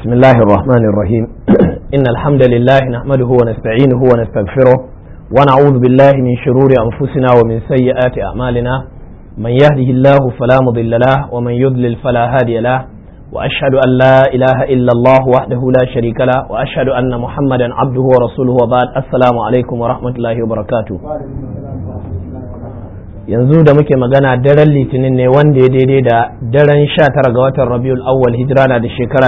بسم الله الرحمن الرحيم إن الحمد لله نحمده ونستعينه ونستغفره ونعوذ بالله من شرور أنفسنا ومن سيئات أعمالنا من يهده الله فلا مضل له ومن يضلل فلا هادي له وأشهد أن لا إله إلا الله وحده لا شريك له وأشهد أن محمدا عبده ورسوله وبعد السلام عليكم ورحمة الله وبركاته yanzu da muke magana daren litinin ne wanda ya daidai da daren sha tara ga watan rabiul awwal hijira na da shekara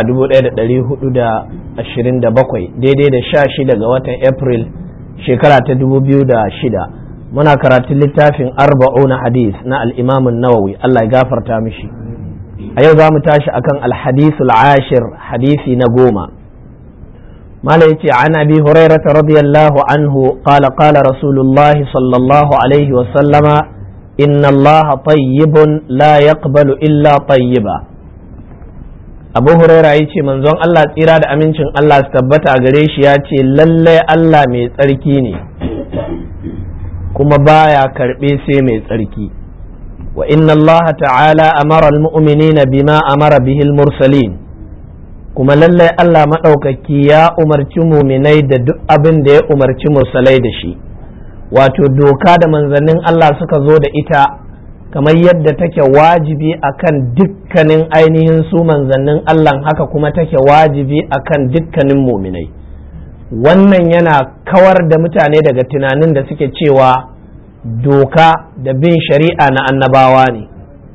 1427 daidai da sha shida ga watan april shekara ta 2006 muna karatun littafin arba'una hadis na al'imamun nawawi allah ya gafarta mishi a yau za mu tashi akan alhadisul ashir hadisi na goma mala yace an abi hurairata radiyallahu anhu qala qala rasulullahi sallallahu alaihi wa sallama إن الله طيب لا يقبل إلا طيبا abu huraira ya ce manzon Allah tsira da amincin Allah su tabbata a gare shi ya ce lallai Allah mai tsarki ne kuma baya karɓe sai mai tsarki wa inna Allah ta'ala amara al-mu'minina bima amara bihi mursalin kuma lallai Allah maɗaukaki ya umarci muminai da duk abin da ya umarci mursalai da shi wato doka da manzannin Allah suka zo da ita kamar yadda take wajibi akan dukkanin ainihin su manzannin Allah haka kuma take wajibi akan dukkanin muminai wannan yana kawar da mutane daga tunanin da suke cewa doka da bin shari'a na annabawa ne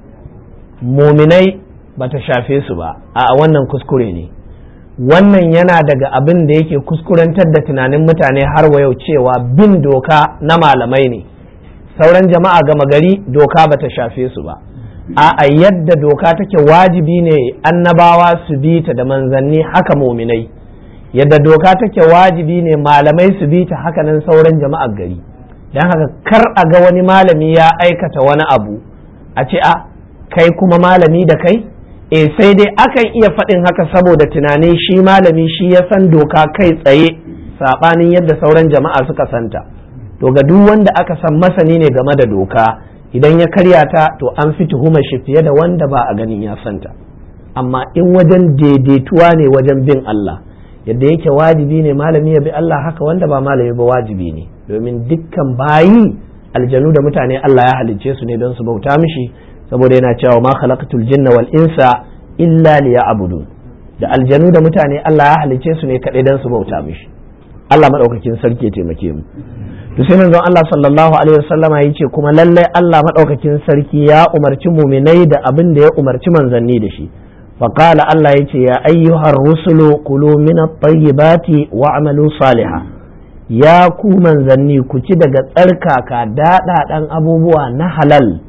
muminai ba ta shafe su ba a wannan kuskure ne wannan yana daga abin da yake kuskurantar da tunanin mutane har wa yau cewa bin doka na malamai ne sauran jama'a gama gari doka bata shafe su ba a yadda doka take wajibi ne annabawa su bi ta da manzanni haka muminai yadda doka take wajibi ne malamai su bi ta haka nan sauran jama'ar gari don haka kar a ga wani malami ya aikata wani abu a ce a kai kuma malami da kai e sai dai akan iya faɗin haka saboda tunanin shi malami shi ya san doka kai tsaye saɓanin yadda sauran jama'a suka santa to ga duk wanda aka san masani ne game da doka idan ya karya ta to an fi tuhumar shi fiye da wanda ba a ganin ya santa amma in wajen daidaituwa ne wajen bin Allah yadda yake wajibi ne malami ya bi Allah haka wanda ba malami ba wajibi ne domin dukkan bayi aljanu da mutane Allah ya halicce su ne don su bauta mishi saboda yana cewa ma khalaqatul jinna wal insa illa liya'budun da aljanu da mutane Allah ya halice su ne kadai dan su bauta mishi Allah madaukakin sarki ya taimake mu to sai manzon Allah sallallahu alaihi wasallama yace kuma lallai Allah madaukakin sarki ya umarci muminai da abin da ya umarci manzanni da shi فقال الله يتي يا أيها الرسل كلوا من الطيبات واعملوا صالحا يا ku manzanni ku ci daga tsarkaka daɗaɗan abubuwa na halal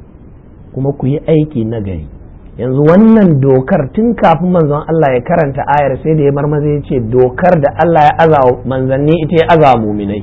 kuma ku yi aiki na gari yanzu wannan dokar tun kafin manzon Allah ya karanta ayar sai da ya marmaza ya ce dokar da Allah ya aza manzanni ita ya aza muminai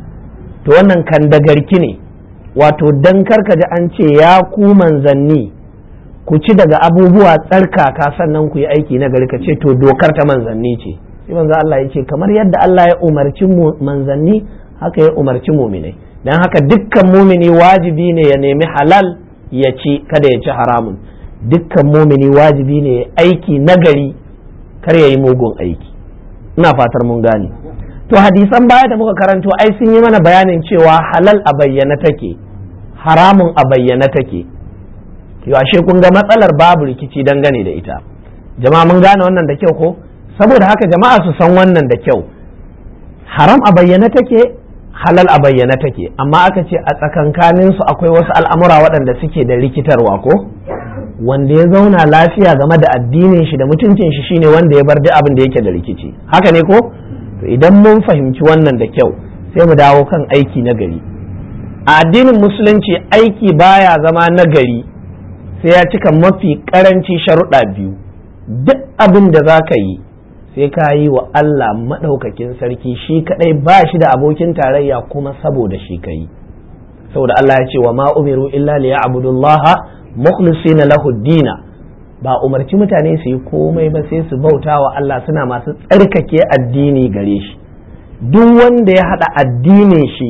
to wannan kan da garki ne wato dan karka ji an ce ya ku manzanni ku ci daga abubuwa tsarkaka sannan ku yi aiki na gari ka ce to dokar ta manzanni ce sai manzon Allah ya ce kamar yadda Allah ya umarci manzanni haka ya umarci muminai dan haka dukkan mumini wajibi ne ya nemi halal ya ci kada ya ci haramun dukkan mumini wajibi ne aiki nagari kar ya yi mugun aiki ina fatar mun gane to hadisan baya da muka karanto ai sun yi mana bayanin cewa halal a bayyana take haramun a bayyana take yau ashe kun ga matsalar babu rikici dangane da ita jama'a mun gane wannan da kyau ko saboda haka jama'a su san wannan da kyau haram a bayyana take halal a bayyana take amma aka ce a tsakankanin su akwai wasu al'amura waɗanda suke da rikitarwa ko wanda ya zauna lafiya game da addinin shi da mutuncin shi shine wanda ya bar duk abin da yake da rikici haka ne ko to idan mun fahimci wannan da kyau sai mu dawo kan aiki na gari a addinin musulunci aiki baya zama na gari sai ya cika mafi karanci sharuɗa biyu duk abin da za ka yi sai ka yi wa Allah maɗaukakin sarki shi kaɗai ba shi da abokin tarayya kuma saboda shi ka yi saboda Allah ya ce wa ma umiru illa liya abudullaha mukhlisina lahu dina ba umarci mutane su yi komai ba sai su bauta wa Allah suna masu tsarkake addini gare shi duk wanda ya haɗa addinin shi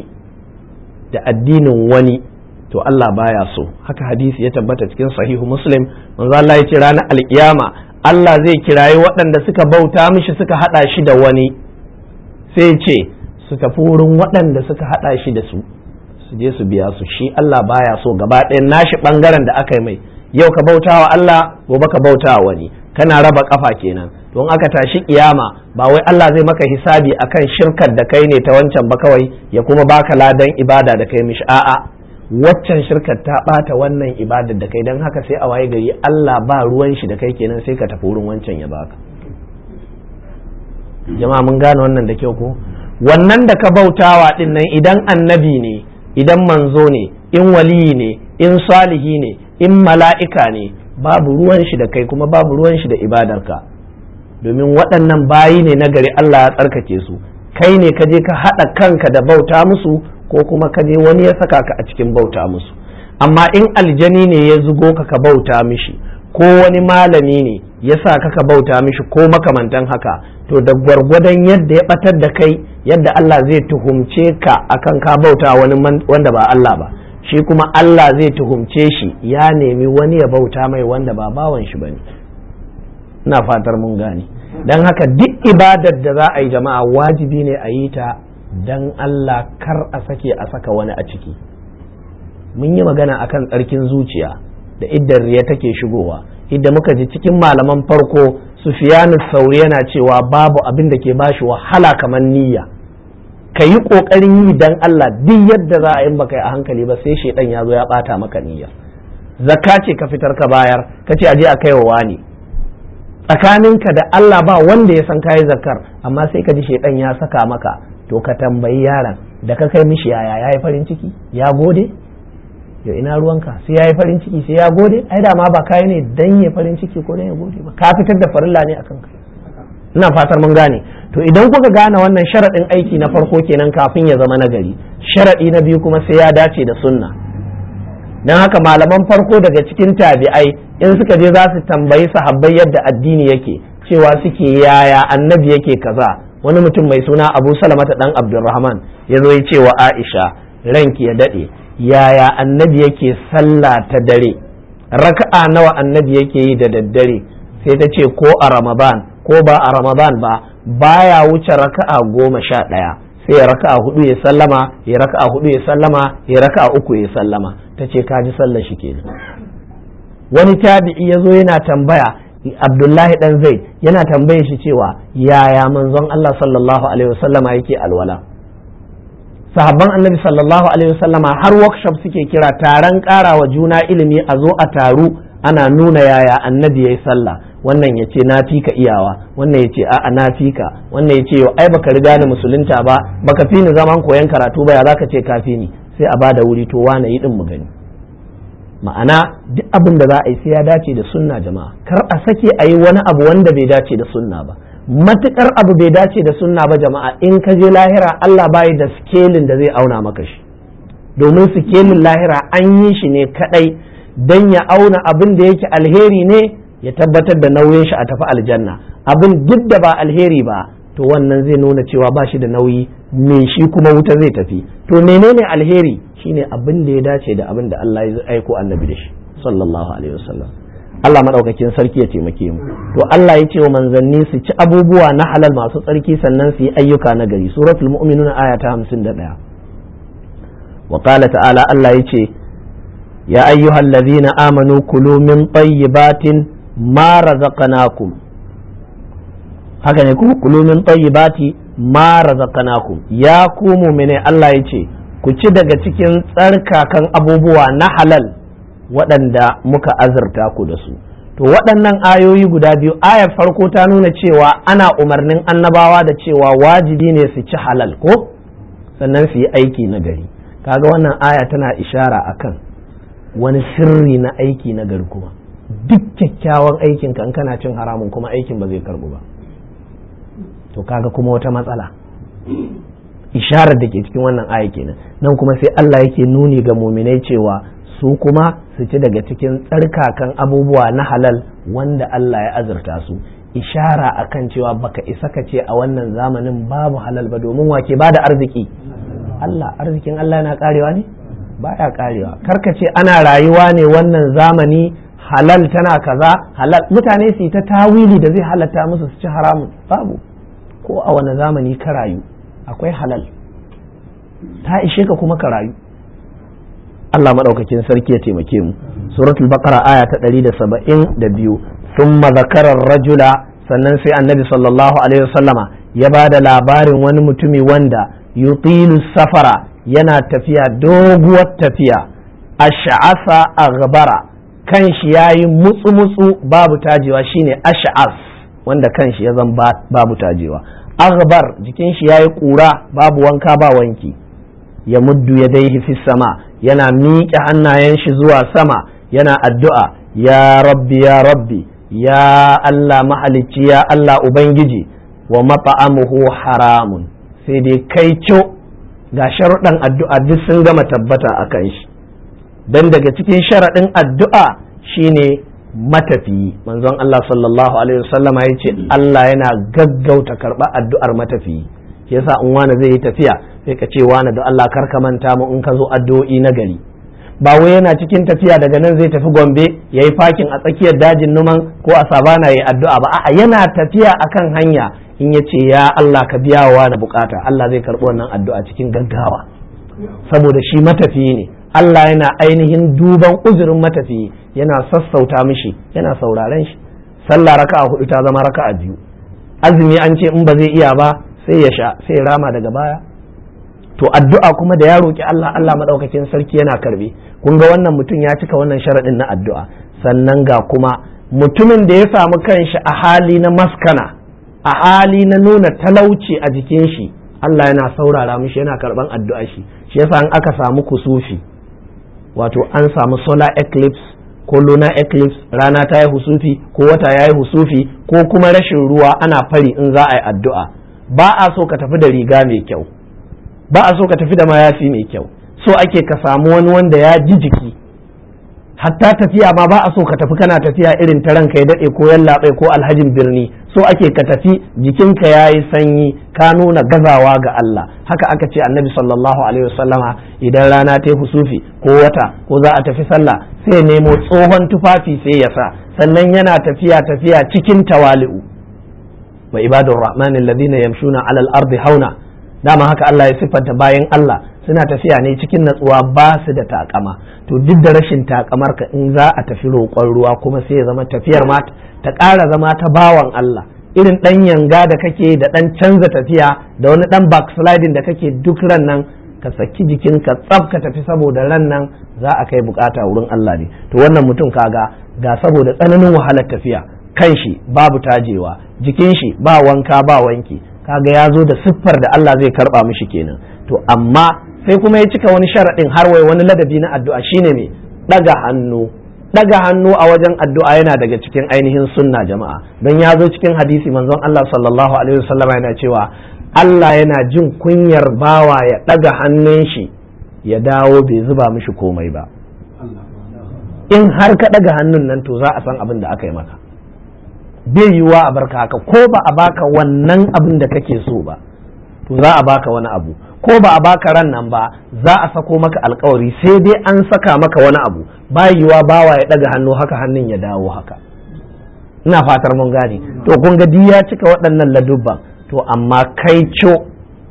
da addinin wani to Allah baya so haka hadisi ya tabbata cikin sahihu muslim manzo Allah ya ce ranar alkiyama Allah zai kirayi waɗanda suka bauta mishi suka haɗa shi da wani sai ce su tafi wurin waɗanda suka haɗa shi da su su je su biya su shi Allah baya so gaba ɗayan nashi ɓangaren da aka yi mai yau ka bauta wa Allah gobe ka bauta wa wani kana raba kafa kenan don aka tashi kiyama ba wai Allah zai maka hisabi akan shirkar da kai ne ta wancan ba kawai ya kuma baka ladan ibada da kai mishi a'a waccan shirkar ta bata wannan ibadar da kai don haka sai a waye gari Allah ba ruwan shi da kai kenan sai ka tafi wurin wancan ya baka jama'a mun gane wannan da kyau ko wannan da ka bautawa din nan idan annabi ne idan manzo ne in waliyi ne in salihi ne in mala'ika ne babu ruwan shi da kai kuma babu ruwan shi da ibadarka domin waɗannan bayi ne na gari Allah ya tsarkake su kai ne ka je ka haɗa kanka da bauta musu ko kuma ka je wani ya saka ka a cikin bauta musu amma in aljani ne ya zugo ka ka bauta mishi ko wani malami ne ya sa ka ka bauta mishi ko makamantan haka to da gwargwadon yadda ya batar da kai yadda Allah zai tuhumce ka akan ka bauta wani wanda ba Allah ba shi kuma Allah zai tuhumce shi ya nemi wani ya bauta mai wanda ba bawan shi bane ina fatar mun gane don haka duk ibadar da za a yi jama'a wajibi ne a yi ta don Allah kar a sake a saka wani a ciki mun yi magana akan tsarkin zuciya da iddar riya take shigowa idda muka ji cikin malaman farko sufiyanu sauri yana cewa babu abin da ke bashi wahala kamar niyya ka yi ƙoƙarin yi don Allah duk yadda za a yi baka a hankali ba sai shaidan ya zo ya ɓata maka niyya zakka ce ka fitar ka bayar ka ce aje a kai wa wani tsakaninka da Allah ba wanda ya san kayi zakkar amma sai ka ji shaidan ya saka maka to ka tambayi yaron da ka kai mishi yaya ya yi farin ciki ya gode ya ina ruwanka sai ya yi farin ciki sai ya gode ai da ma ba kayi ne dan ya farin ciki ko dan ya gode ba ka fitar da farilla ne akan ka ina fatar mun gane to idan kuka gane wannan sharaɗin aiki na farko kenan kafin ya zama nagari sharaɗi na biyu kuma sai ya dace da sunna don haka malaman farko daga cikin tabi'ai in suka je za su tambayi sahabbai yadda addini yake cewa suke yaya annabi yake kaza wani mutum mai suna abu salamata dan abdulrahman ya zo ya ce wa aisha ranki ya daɗe yaya annabi yake sallah ta dare raka'a nawa annabi yake yi da daddare sai ta ce ko a ramadan ko ba a ramadan ba baya wuce raka'a goma sha ɗaya sai ya raka'a hudu ya sallama ya raka'a hudu ya sallama ya raka'a uku ya sallama ta ce ka ji sallar shi kenan wani tabi'i ya zo yana tambaya abdullahi dan zaid yana tambaye shi cewa yaya manzon allah sallallahu alaihi wasallama yake alwala sahabban annabi sallallahu alaihi wasallama har workshop suke kira taron ƙara wa juna ilimi a zo a taru ana nuna yaya annabi ya yi sallah wannan ya ce na fi ka iyawa wannan ya ce a'a na fi ka wannan ya ce yau ai baka riga ni musulunta ba baka fi ni zaman koyon karatu ba ya zaka ce ka fi ni sai a bada wuri to wane yi din mu gani ma'ana duk abin da za a yi sai ya dace da sunna jama'a kar a sake a yi wani abu wanda bai dace da sunna ba matukar abu bai dace da sunna ba jama'a in ka je lahira Allah bai da skelin da zai auna maka shi domin sikelin lahira an yi shi ne kadai dan ya auna abin da yake alheri ne ya tabbatar da nauyin shi a tafi aljanna abin duk da ba alheri ba to wannan zai nuna cewa ba shi da nauyi me shi kuma wuta zai tafi to menene alheri shine abin da ya dace da abin da Allah ya aiko annabi da shi sallallahu alaihi wasallam Allah madaukakin sarki ya taimake mu to Allah ya ce wa manzanni su ci abubuwa na halal masu tsarki sannan su yi ayyuka na gari suratul mu'minun aya ta 51 wa qala ta'ala Allah ya ce ya ayyuhallazina amanu kulu min tayyibatin ma razaqnakum haka ne ku kulu min tayyibati ma razaqnakum ya ku mu'mine Allah ya ce ku ci daga cikin tsarkakan abubuwa na halal waɗanda muka azurta ku da su to waɗannan ayoyi guda biyu ayar farko ta nuna cewa ana umarnin annabawa da cewa wajibi ne su ci halal ko sannan su yi aiki na gari kaga wannan aya tana ishara akan wani sirri na aiki na gari kuma duk kyakkyawan aikin kan kana cin haramun kuma aikin ba zai karbu ba to kaga kuma wata matsala isharar da ke cikin wannan aya kenan nan kuma sai Allah yake nuni ga muminai cewa su kuma su ci daga cikin tsarkakan abubuwa na halal wanda Allah ya azurta su ishara akan cewa baka isa ka ce a wannan zamanin babu halal ba domin wake ba da arziki Allah arzikin Allah yana karewa ne baya karewa karka ce ana rayuwa ne wannan zamani halal tana kaza halal mutane su yi ta tawili da zai halatta musu su ci haramun babu ko a wani zamani ka rayu akwai halal ta ishe ka kuma ka rayu Allah maɗaukakin sarki ya taimake mu suratul baqara aya ta 172 thumma zakara rajula sannan sai annabi sallallahu alaihi wasallama ya ba da labarin wani mutumi wanda yutilu safara yana tafiya doguwar tafiya ash'asa aghbara kan shi yayi mutsu mutsu babu tajewa shine ash'as wanda kan shi ya zan babu tajewa aghbar jikin shi yayi kura babu wanka ba wanki ya muddu ya daihi fi sama yana miƙe hannayen shi zuwa sama yana addu'a ya rabbi ya rabbi ya Allah mahalicci ya Allah Ubangiji wa mata'amuhu haramun sai dai kai co ga sharuɗan addu'a duk sun gama tabbata a kan shi don daga cikin sharaɗin addu'a shine matafiyi manzon Allah sallallahu alaihi wasallama ya ce Allah yana gaggauta karɓar addu'ar matafiyi shi yasa in wani zai yi tafiya sai ka ce wani da Allah kar ka manta mu in ka zo addu'o'i na gari ba wai yana cikin tafiya daga nan zai tafi gombe ya yi fakin a tsakiyar dajin numan ko a sabana ya yi addu'a ba a'a yana tafiya akan hanya in ya ce ya Allah ka biya wa da bukata Allah zai karɓi wannan addu'a cikin gaggawa saboda shi matafiyi ne Allah yana ainihin duban uzurin matafiyi yana sassauta mishi yana sauraren shi sallah raka'a hudu ta zama raka'a biyu azumi an ce in ba zai iya ba sai ya sha sai ya rama daga baya to addu'a kuma da ya roki Allah Allah madaukakin sarki yana karbe kun ga wannan mutum ya cika wannan sharadin na addu'a sannan ga kuma mutumin da ya samu kanshi a hali na maskana a hali na nuna talauci a jikin shi Allah yana saurara mishi yana karban addu'a shi shi yasa in aka samu kusufi wato an samu solar eclipse ko lunar eclipse rana ta yi husufi ko wata ya yi husufi ko kuma rashin ruwa ana fari in za a yi addu'a ba a so ka tafi da riga mai kyau ba a so ka tafi da mayafi mai kyau so ake ka samu wani wanda ya ji jiki hatta tafiya ma ba a so ka tafi kana tafiya irin ta ranka ya daɗe ko yallaɓai ko alhajin birni so ake ka tafi jikinka ya yi sanyi ka nuna gazawa ga Allah haka aka ce annabi sallallahu alaihi wasallama idan rana ta husufi ko wata ko za a tafi sallah sai nemo tsohon tufafi sai ya sa sannan yana tafiya tafiya cikin tawali'u wa ibadur rahman alladhina yamshuna alal ardi hauna dama haka Allah ya siffanta bayan Allah suna tafiya ne cikin natsuwa ba su da takama to duk da rashin takamar ka in za a tafi roƙon ruwa kuma sai ya zama tafiyar ma ta ƙara zama ta bawan Allah irin ɗan yanga da kake da ɗan canza tafiya da wani ɗan backsliding da kake duk ran nan ka saki jikinka tsaf ka tafi saboda ran nan za a kai bukata wurin Allah ne to wannan mutum kaga ga saboda tsananin wahalar tafiya kan shi babu tajewa jikin shi ba wanka ba wanki kaga ya zo da siffar da Allah zai karba mishi kenan to amma sai kuma ya cika wani sharaɗin har wai wani ladabi na addu'a shine me daga hannu daga hannu a wajen addu'a yana daga cikin ainihin sunna jama'a don ya zo cikin hadisi manzon Allah sallallahu alaihi wasallam yana cewa Allah yana jin kunyar bawa ya daga hannun shi ya dawo bai zuba mishi komai ba in har ka daga hannun nan to za a san abin da aka yi maka bai yiwuwa a barka haka ko ba a baka wannan abin da kake so ba to za a baka wani abu ko ba a baka ran nan ba za a sako maka alkawari sai dai an saka maka wani abu ba yiwuwa bawa ya daga hannu haka hannun ya dawo haka ina fatar mun gane to kun ga ya cika waɗannan ladubban to amma kai co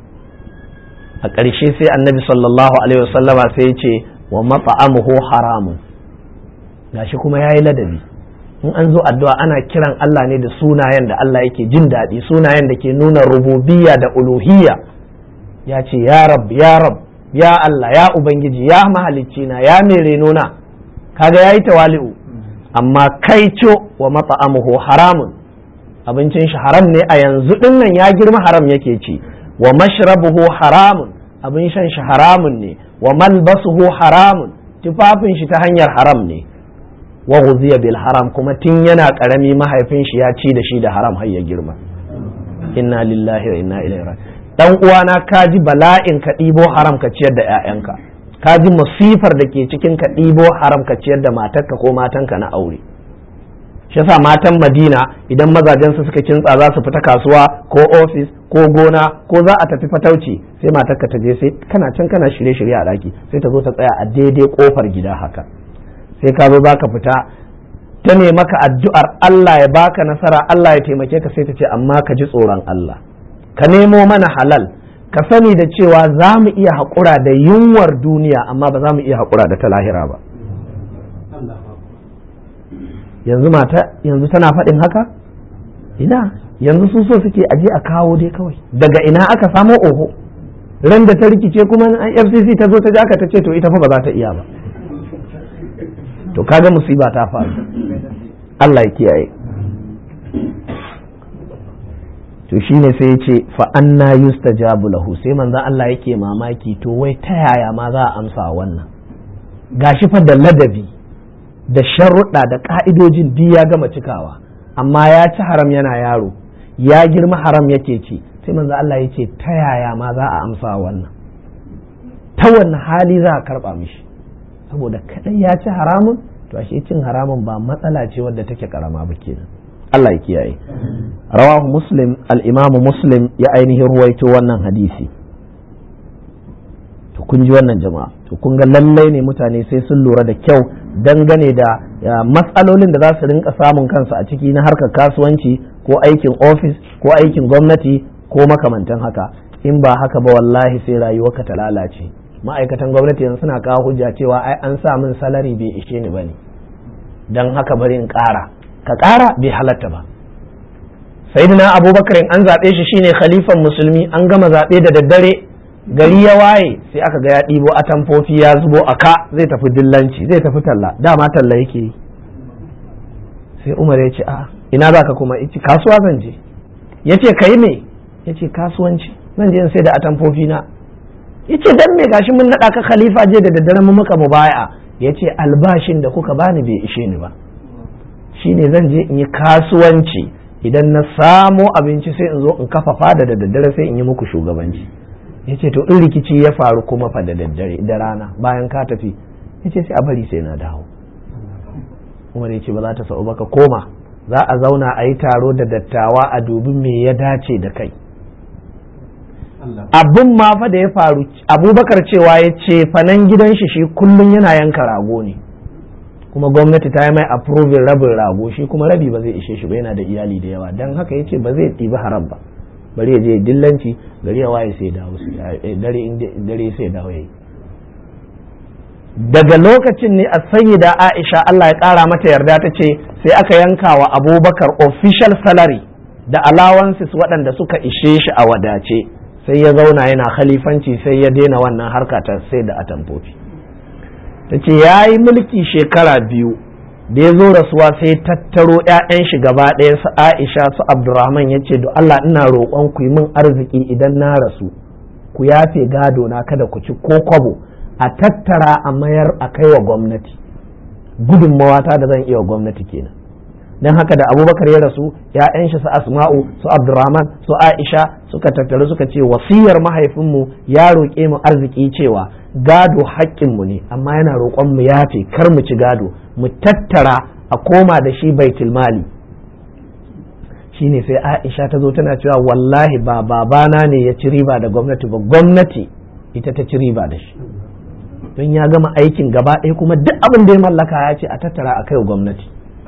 a ƙarshe sai annabi sallallahu alaihi wasallama sai ya ce wa mat'amuhu haramun gashi kuma yayi ladabi in an zo addu'a ana kiran Allah ne da sunayen da Allah yake jin daɗi sunayen da ke nuna rububiyya da uluhiyya ya ce ya rab ya rab ya Allah ya ubangiji ya mahalicci na ya mere nuna kaga yayi tawali'u amma kai co wa mat'amuhu haramun abincin shi haram ne a yanzu din nan ya girma haram yake ci wa mashrabuhu haramun abin shan shi haramun ne wa malbasuhu haramun tufafin shi ta hanyar haram ne wa ghuziya bil haram kuma tun yana karami mahaifin shi ya ci da shi da haram har ya girma inna lillahi wa inna ilaihi raji'un dan uwana ka ji bala'in ka ɗibo haram ka ciyar da ƴaƴanka ka ji masifar da ke cikin ka ɗibo haram ka ciyar da matarka ko matanka na aure shi yasa matan Madina idan mazajen su suka kintsa za su fita kasuwa ko ofis ko gona ko za a tafi fatauci sai matarka ta je sai kana can kana shirye-shirye a daki sai ta zo ta tsaya a daidai kofar gida haka sai ka zo za ka fita ta ne maka addu'ar Allah ya baka nasara Allah ya taimake ka sai ta ce amma ka ji tsoron Allah ka nemo mana halal ka sani da cewa za mu iya haƙura da yunwar duniya amma ba za mu iya haƙura da ta lahira ba yanzu mata yanzu tana faɗin haka ina yanzu su so suke aje a kawo dai kawai daga ina aka samo oho ran da ta rikice kuma an fcc ta zo ta ji aka ta ce to ita fa ba za ta iya ba to kaga musiba ta faru Allah ya kiyaye to shine sai ya ce fa anna yustajabu lahu sai manzon Allah yake mamaki to wai ta yaya ma za a amsa wannan gashi fa da ladabi da sharuɗa da ka'idojin duk ya gama cikawa amma ya ci haram yana yaro ya girma haram yake ci sai manzon Allah ya ce ta yaya ma za a amsa wannan ta wannan hali za a karɓa mishi saboda kaɗai ya ci haramun to ashe cin haramun ba matsala ce wadda take karama ba kenan Allah ya kiyaye rawahu muslim al-imamu muslim ya ainihin ruwaito wannan hadisi to kun ji wannan jama'a to kun ga lallai ne mutane sai sun lura da kyau dangane da matsalolin da za su rinka samun kansu a ciki na harkar kasuwanci ko aikin ofis ko aikin gwamnati ko makamantan haka in ba haka ba wallahi sai rayuwarka ta lalace ma'aikatan gwamnati yanzu suna kawo hujja cewa ai an sa min salari bai ishe ni bane don haka bari in ƙara ka ƙara bai halatta ba sayyidina abubakar an zaɓe shi shine khalifan musulmi an gama zaɓe da daddare gari ya waye sai aka ga ya ɗibo atamfofi ya zubo a ka zai tafi dillanci zai tafi talla dama talla yake yi sai umar ya ce a ina za ka kuma ici kasuwa zan je ya ce ka yi me ya ce kasuwanci zan je in sai da atamfofi na ya ce dan me gashi mun naɗa ka khalifa je da daddare mun muka mubaya'a ya ce albashin da kuka bani bai ishe ni ba shine zan je in yi kasuwanci idan na samo abinci sai in zo in kafa fada da daddare sai in yi muku shugabanci ya ce to in rikici ya faru kuma fa da daddare da rana bayan ka tafi ya ce sai a bari sai na dawo umar ya ce ba za ta sa'u ba ka koma za a zauna a yi taro da dattawa a dubi me ya dace da kai abin ma fa da ya faru abubakar cewa ya ce fanan gidan shi shi kullum yana yanka rago ne kuma gwamnati ta yi mai approving rabin rago shi kuma rabi ba zai ishe shi ba yana da iyali da yawa don haka ya ce ba zai ɗibi haram ba bari ya je dillanci gari ya waye sai dawo dare sai dawo yayi daga lokacin ne a sayyida aisha Allah ya kara mata yarda ta ce sai aka yanka wa abubakar official salary da allowances waɗanda suka ishe shi a wadace sai ya zauna yana khalifanci sai ya daina wannan harka ta sai da atamfofi ta ce ya yi mulki shekara biyu da ya zo rasuwa sai tattaro 'ya'yan shi gaba ɗaya su aisha su abdurrahman ya ce Allah ina roƙon ku yi min arziki idan na rasu ku yafe gado na kada ku ci ko kwabo a tattara a mayar a kai wa gwamnati gudunmawa ta da zan iya wa gwamnati kenan don haka da abubakar ya rasu ya'yan shi su asma'u su abdurrahman su aisha suka tattaru suka ce wasiyar mahaifinmu ya roƙe mu arziki cewa gado haƙƙinmu ne amma yana roƙon mu yafe kar mu ci gado mu tattara a koma da shi baitul mali shine sai aisha ta zo tana cewa wallahi ba babana ne ya ci riba da gwamnati ba gwamnati ita ta ci riba da shi don ya gama aikin gaba ɗaya kuma duk abin da ya mallaka ya ce a tattara a kai gwamnati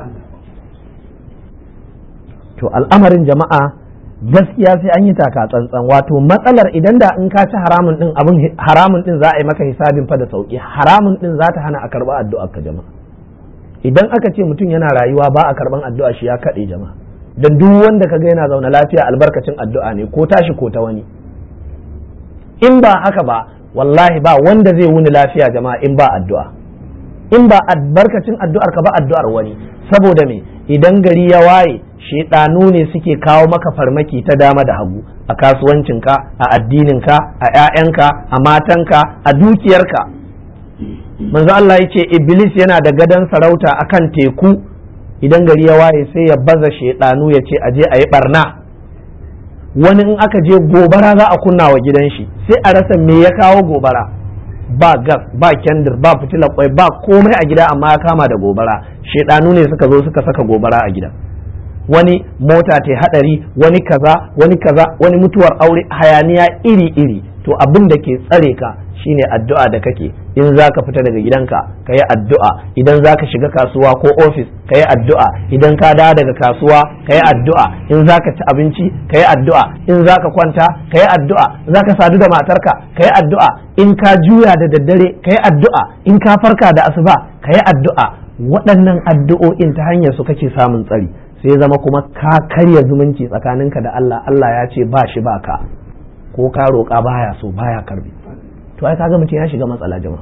to al'amarin jama'a gaskiya sai an yi taka tsantsan wato matsalar idan da in ka ci haramun din abin haramun din za a yi maka hisabin fa da sauki haramun din za ta hana a karba addu'a ka jama'a idan aka ce mutum yana rayuwa ba a karban addu'a shi ya kaɗe jama'a dan duk wanda kaga yana zaune lafiya albarkacin addu'a ne ko tashi ko ta wani in ba haka ba wallahi ba wanda zai wuni lafiya jama'a in ba addu'a in ba albarkacin addu'ar ka ba addu'ar wani saboda me idan gari ya waye shaidanu ne suke kawo maka farmaki ta dama da hagu a kasuwancinka a addininka a 'ya'yanka a matanka a dukiyarka manzo Allah ya ce iblis yana da gadon sarauta akan teku idan gari ya waye sai ya baza shaidanu ya ce aje a yi barna wani in aka je gobara za a kunna wa gidan shi sai a rasa me ya kawo gobara ba gas ba kendir ba fitilar kwai ba komai a gida amma ya kama da gobara shaidanu ne suka zo suka saka gobara a gida wani mota ta hadari wani kaza wani kaza wani mutuwar aure hayaniya iri iri to abin da ke tsare ka shine addu'a da kake in za ka fita daga gidanka ka yi addu'a idan za ka shiga kasuwa ko ofis ka yi addu'a idan ka dawo daga kasuwa ka yi addu'a in za ka ci abinci ka yi addu'a in za ka kwanta ka yi addu'a za ka sadu da matarka ka yi addu'a in ka juya da daddare ka yi addu'a in ka farka da asuba ka yi addu'a waɗannan addu'o'in ta hanyar su kake samun tsari sai zama kuma ka karya zumunci tsakaninka da Allah Allah ya ce ba shi ba ka ko ka roƙa baya so baya karbi to ai kaga mutum ya shiga matsala jama'a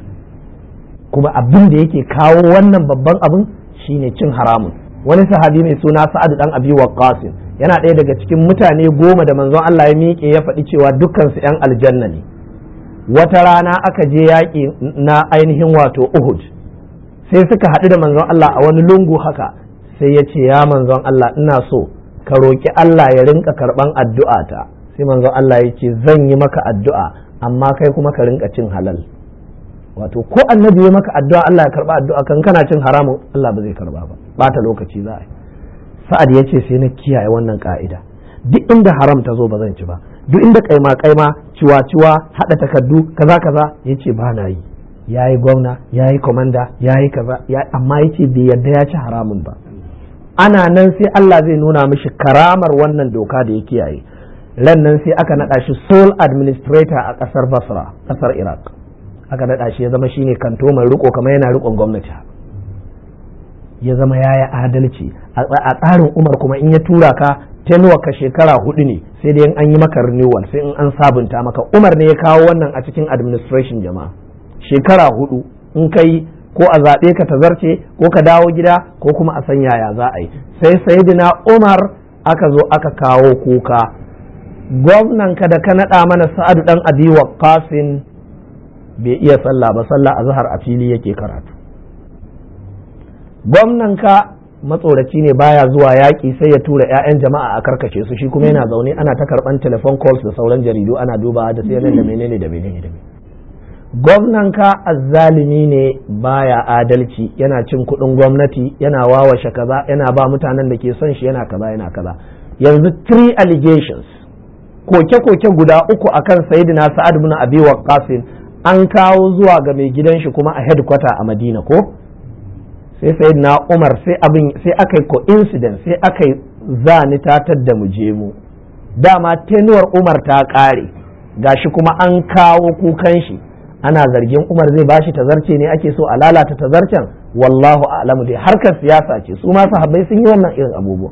kuma abin da yake kawo wannan babban abin shine cin haramun wani sahabi mai suna sa'ad dan abi waqqas yana ɗaya daga cikin mutane goma da manzon Allah ya miƙe ya faɗi cewa dukkan su ƴan aljanna ne wata rana aka je yaƙi na ainihin wato Uhud sai suka haɗu da manzon Allah a wani lungu haka sai ya ce ya manzon Allah ina so ka roƙi Allah ya rinka karɓan addu'ata sai manzon Allah ya ce zan yi maka addu'a amma kai kuma ka rinka cin halal wato ko annabi ya maka addu'a Allah ya karba addu'a kan kana cin haramun Allah ba zai karba ba bata lokaci za a yi sa'ad ya ce sai na kiyaye wannan ka'ida duk inda haram ta zo ba zan ci ba duk inda kaima kaima ciwa ciwa hada takardu kaza kaza ya ce ba na yi ya yi gwamna ya yi komanda ya yi kaza amma ya ce bai yarda ya ci haramun ba ana nan sai Allah zai nuna mishi karamar wannan doka da ya kiyaye ran nan sai aka naɗa shi sole administrator a ƙasar basra ƙasar iraq aka naɗa shi ya zama shine kanto mai riko kamar yana rikon gwamnati ya zama ya yi adalci a tsarin umar kuma in ya tura ka tenuwa ka shekara hudu ne sai dai an yi maka renewal sai in an sabunta maka umar ne ya kawo wannan a cikin administration jama'a shekara hudu in kai ko a zaɓe ka ta zarce ko ka dawo gida ko kuma a san yaya za a yi sai sayidina umar aka zo aka kawo kuka gwamnan ka da ka naɗa mana sa'adu ɗan abi qasim bai iya sallah ba sallah a zahar a fili yake karatu gwamnan ka matsoraci ne baya zuwa yaƙi sai ya tura 'ya'yan jama'a a karkace su shi kuma yana zaune ana ta karɓan telephone calls da sauran jaridu ana dubawa da sai da menene da menene da gwamnan ka azzalimi ne baya adalci yana cin kuɗin gwamnati yana wawashe kaza yana ba mutanen da ke son shi yana kaza yana kaza yanzu three allegations koke-koke guda uku akan sayyidina sa'ad bin abi waqqas an kawo zuwa ga mai gidan shi kuma a headquarter a madina ko sai sayyidina umar sai abin sai aka yi coincidence sai aka yi zani tatar da mu je mu dama tenuwar umar ta kare gashi kuma an kawo kukan shi ana zargin umar zai bashi tazarce ne ake so a lalata tazarcen wallahu a'lamu dai harkar siyasa ce su ma sahabbai sun yi wannan irin abubuwa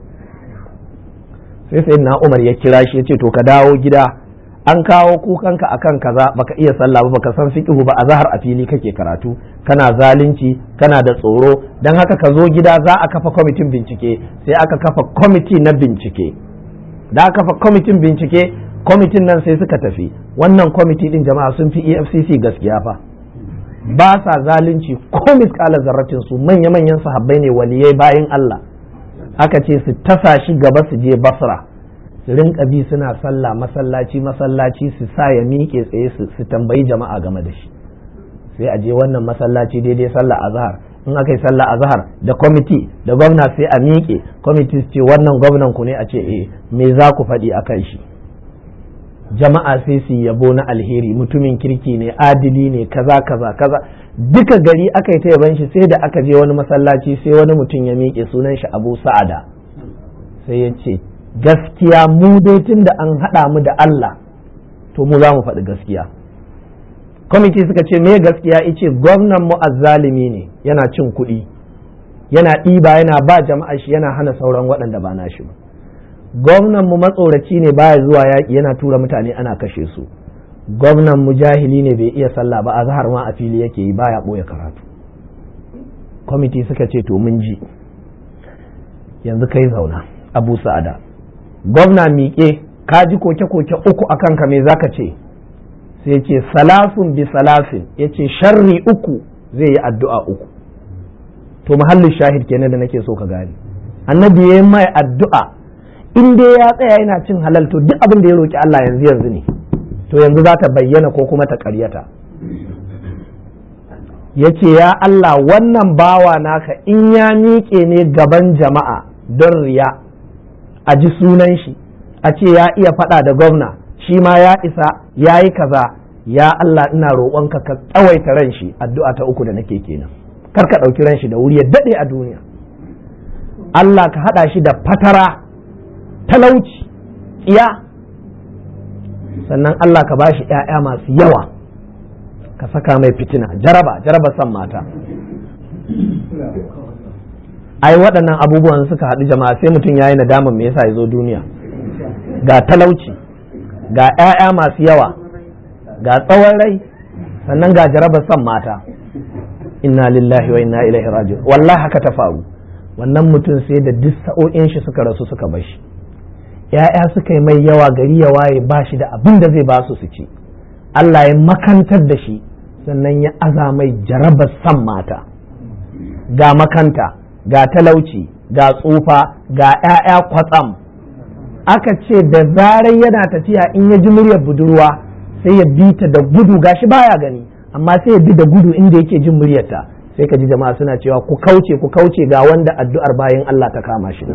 sai sai na umar ya kira shi ya ce to ka dawo gida an kawo kukanka akan kaza baka iya sallah ba baka san fiqhu ba a zahar a fili kake karatu kana zalunci kana da tsoro dan haka ka zo gida za a kafa kwamitin bincike sai aka kafa kwamiti na bincike da aka kafa kwamitin bincike kwamitin nan sai suka tafi wannan kwamiti din jama'a sun fi EFCC gaskiya fa ba sa zalunci ko miskala zarratin su manya-manyan sahabbai ne waliyai bayan Allah aka ce su tasa shi gaba su je basra su rinka bi suna sallah masallaci masallaci su sa ya miƙe tsaye su tambayi jama'a game da shi sai a je wannan masallaci daidai sallah azhar in aka yi sallah azhar da kwamiti da gwamna sai a miƙe kwamiti su ce wannan gwamnan ku ne a ce eh me za ku faɗi a kan shi jama'a sai su yabo na alheri mutumin kirki ne adili ne kaza kaza kaza duka gari aka yi ta yaban shi sai da aka je wani masallaci sai wani mutum ya miƙe sunan shi abu sa'ada sai ya ce gaskiya mu dai tun da an haɗa mu da Allah to mu za mu faɗi gaskiya kwamiti suka ce me gaskiya ice gwamnan mu azzalimi ne yana cin kuɗi yana ɗiba yana ba jama'a shi yana hana sauran waɗanda ba na shi ba gwamnan mu matsoraci ne baya zuwa yaƙi yana tura mutane ana kashe su gwamnan mu jahili ne bai iya sallah ba a zahar ma a fili yake yi baya ɓoye karatu kwamiti suka ce to mun ji yanzu kai zauna abu sa'ada gwamna miƙe ka ji koke-koke uku a kanka me zaka ce sai ce salasun bi salasin ya ce sharri uku zai yi addu'a uku to muhallin shahid kenan da nake so ka gani annabi ya mai addu'a in dai ya tsaya yana cin halal to duk abin da ya roki Allah yanzu yanzu ne to yanzu za ta bayyana ko kuma ta ƙaryata ya ce ya Allah wannan bawa naka in ya miƙe ne gaban jama'a don riya a ji sunan shi a ce ya iya faɗa da gwamna shi ma ya isa ya yi kaza ya Allah ina roƙonka ka tsawaita ran shi addu'a ta uku da nake kenan kar ka ɗauki ran shi da wuri ya daɗe a duniya Allah ka haɗa shi da fatara talauci tsiya sannan Allah ka bashi ‘ya'ya masu yawa ka saka mai fitina jaraba jaraba san mata ai waɗannan abubuwan suka haɗu jama'a sai mutum ya yi nadaman me yasa ya zo duniya ga talauci ga ‘ya'ya masu yawa ga tsawon rai sannan ga jarabar son mata inna lillahi wa inna ilaihi raji'un wallahi haka ta faru wannan mutum sai da duk sa'o'in shi suka rasu suka bar shi ‘ya'ya suka yi mai yawa gari ya waye ba shi da abin da zai ba su su ci Allah ya makantar da shi sannan ya aza mai jarabar son mata ga makanta ga talauci ga tsufa ga ‘ya'ya kwatsam aka ce da zarar yana tafiya in ya ji muryar budurwa sai ya bi ta da gudu gashi baya gani amma sai ya bi da gudu inda yake jin muryarta sai ka ji jama'a suna cewa ku kauce ku kauce ga wanda addu'ar bayan Allah ta kama shi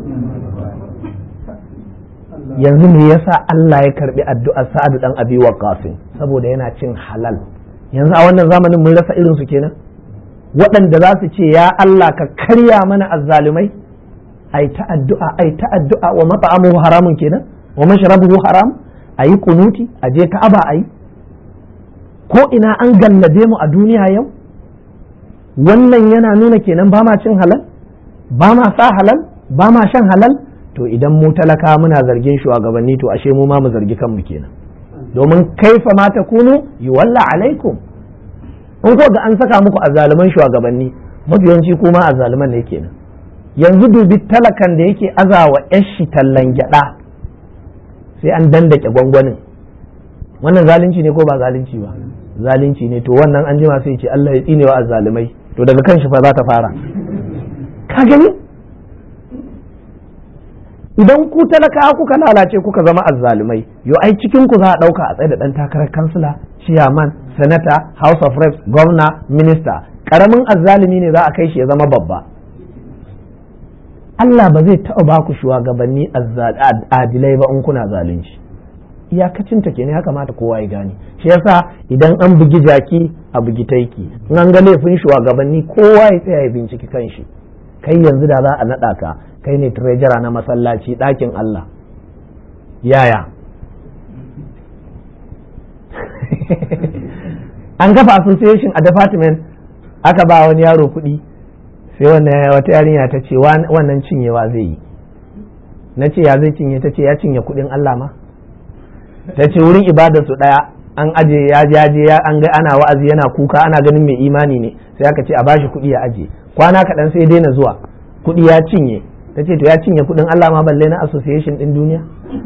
yanzu me yasa Allah ya karbi addu'ar Sa'adu dan Abi Waqqas saboda yana cin halal yanzu a wannan zamanin mun rasa irin su kenan waɗanda za su ce ya Allah ka karya mana azzalumai ai ta addu'a ai ta addu'a wa mat'amuhu haramun kenan wa mashrabuhu haram ayi kunuti a je ka'aba ayi ko ina an gallabe mu a duniya yau wannan yana nuna kenan ba ma cin halal ba ma sa halal ba ma shan halal to idan mu talaka muna zargin shugabanni to ashe mu ma mu zargi kanmu kenan domin kaifa ma takunu yuwalla alaikum in ko ga an saka muku azzaluman shugabanni mafiyanci kuma azzaluman ne kenan yanzu dubi talakan da yake azawa yashi tallan gyada sai an dandake gwangwanin wannan zalunci ne ko ba zalunci ba zalunci ne to wannan an jima sai ce Allah ya tsinewa azzalumai to daga kan shi fa za ta fara ka gani idan ku talaka kuka lalace kuka zama azzalumai yo ai cikin ku za a dauka a tsaye da dan takarar kansila chairman senator house of reps governor minister karamin azzalumi ne za a kai shi ya zama babba Allah ba zai taɓa ba ku shugabanni adilai ba in kuna zalunci iyakacin ta kenan ya kamata kowa ya gane shi yasa idan an bugi jaki a bugi taiki in an ga laifin shugabanni kowa ya tsaya ya binciki kanshi kai yanzu da za a naɗa ka kai ne treasurer na masallaci ɗakin Allah yaya an kafa association a department aka ba wani yaro kuɗi sai wannan wata yarinya ta ce wannan cinyewa zai yi na ce ya zai cinye ta ce ya cinye kuɗin Allah ma ta ce wurin ibadar su ɗaya an aje ya jaje ya an ga ana wa'azi yana kuka ana ganin mai imani ne sai aka ce a bashi kuɗi ya aje kwana kaɗan sai daina zuwa kuɗi ya cinye ta ce to ya cinye kuɗin Allah ma balle na association ɗin duniya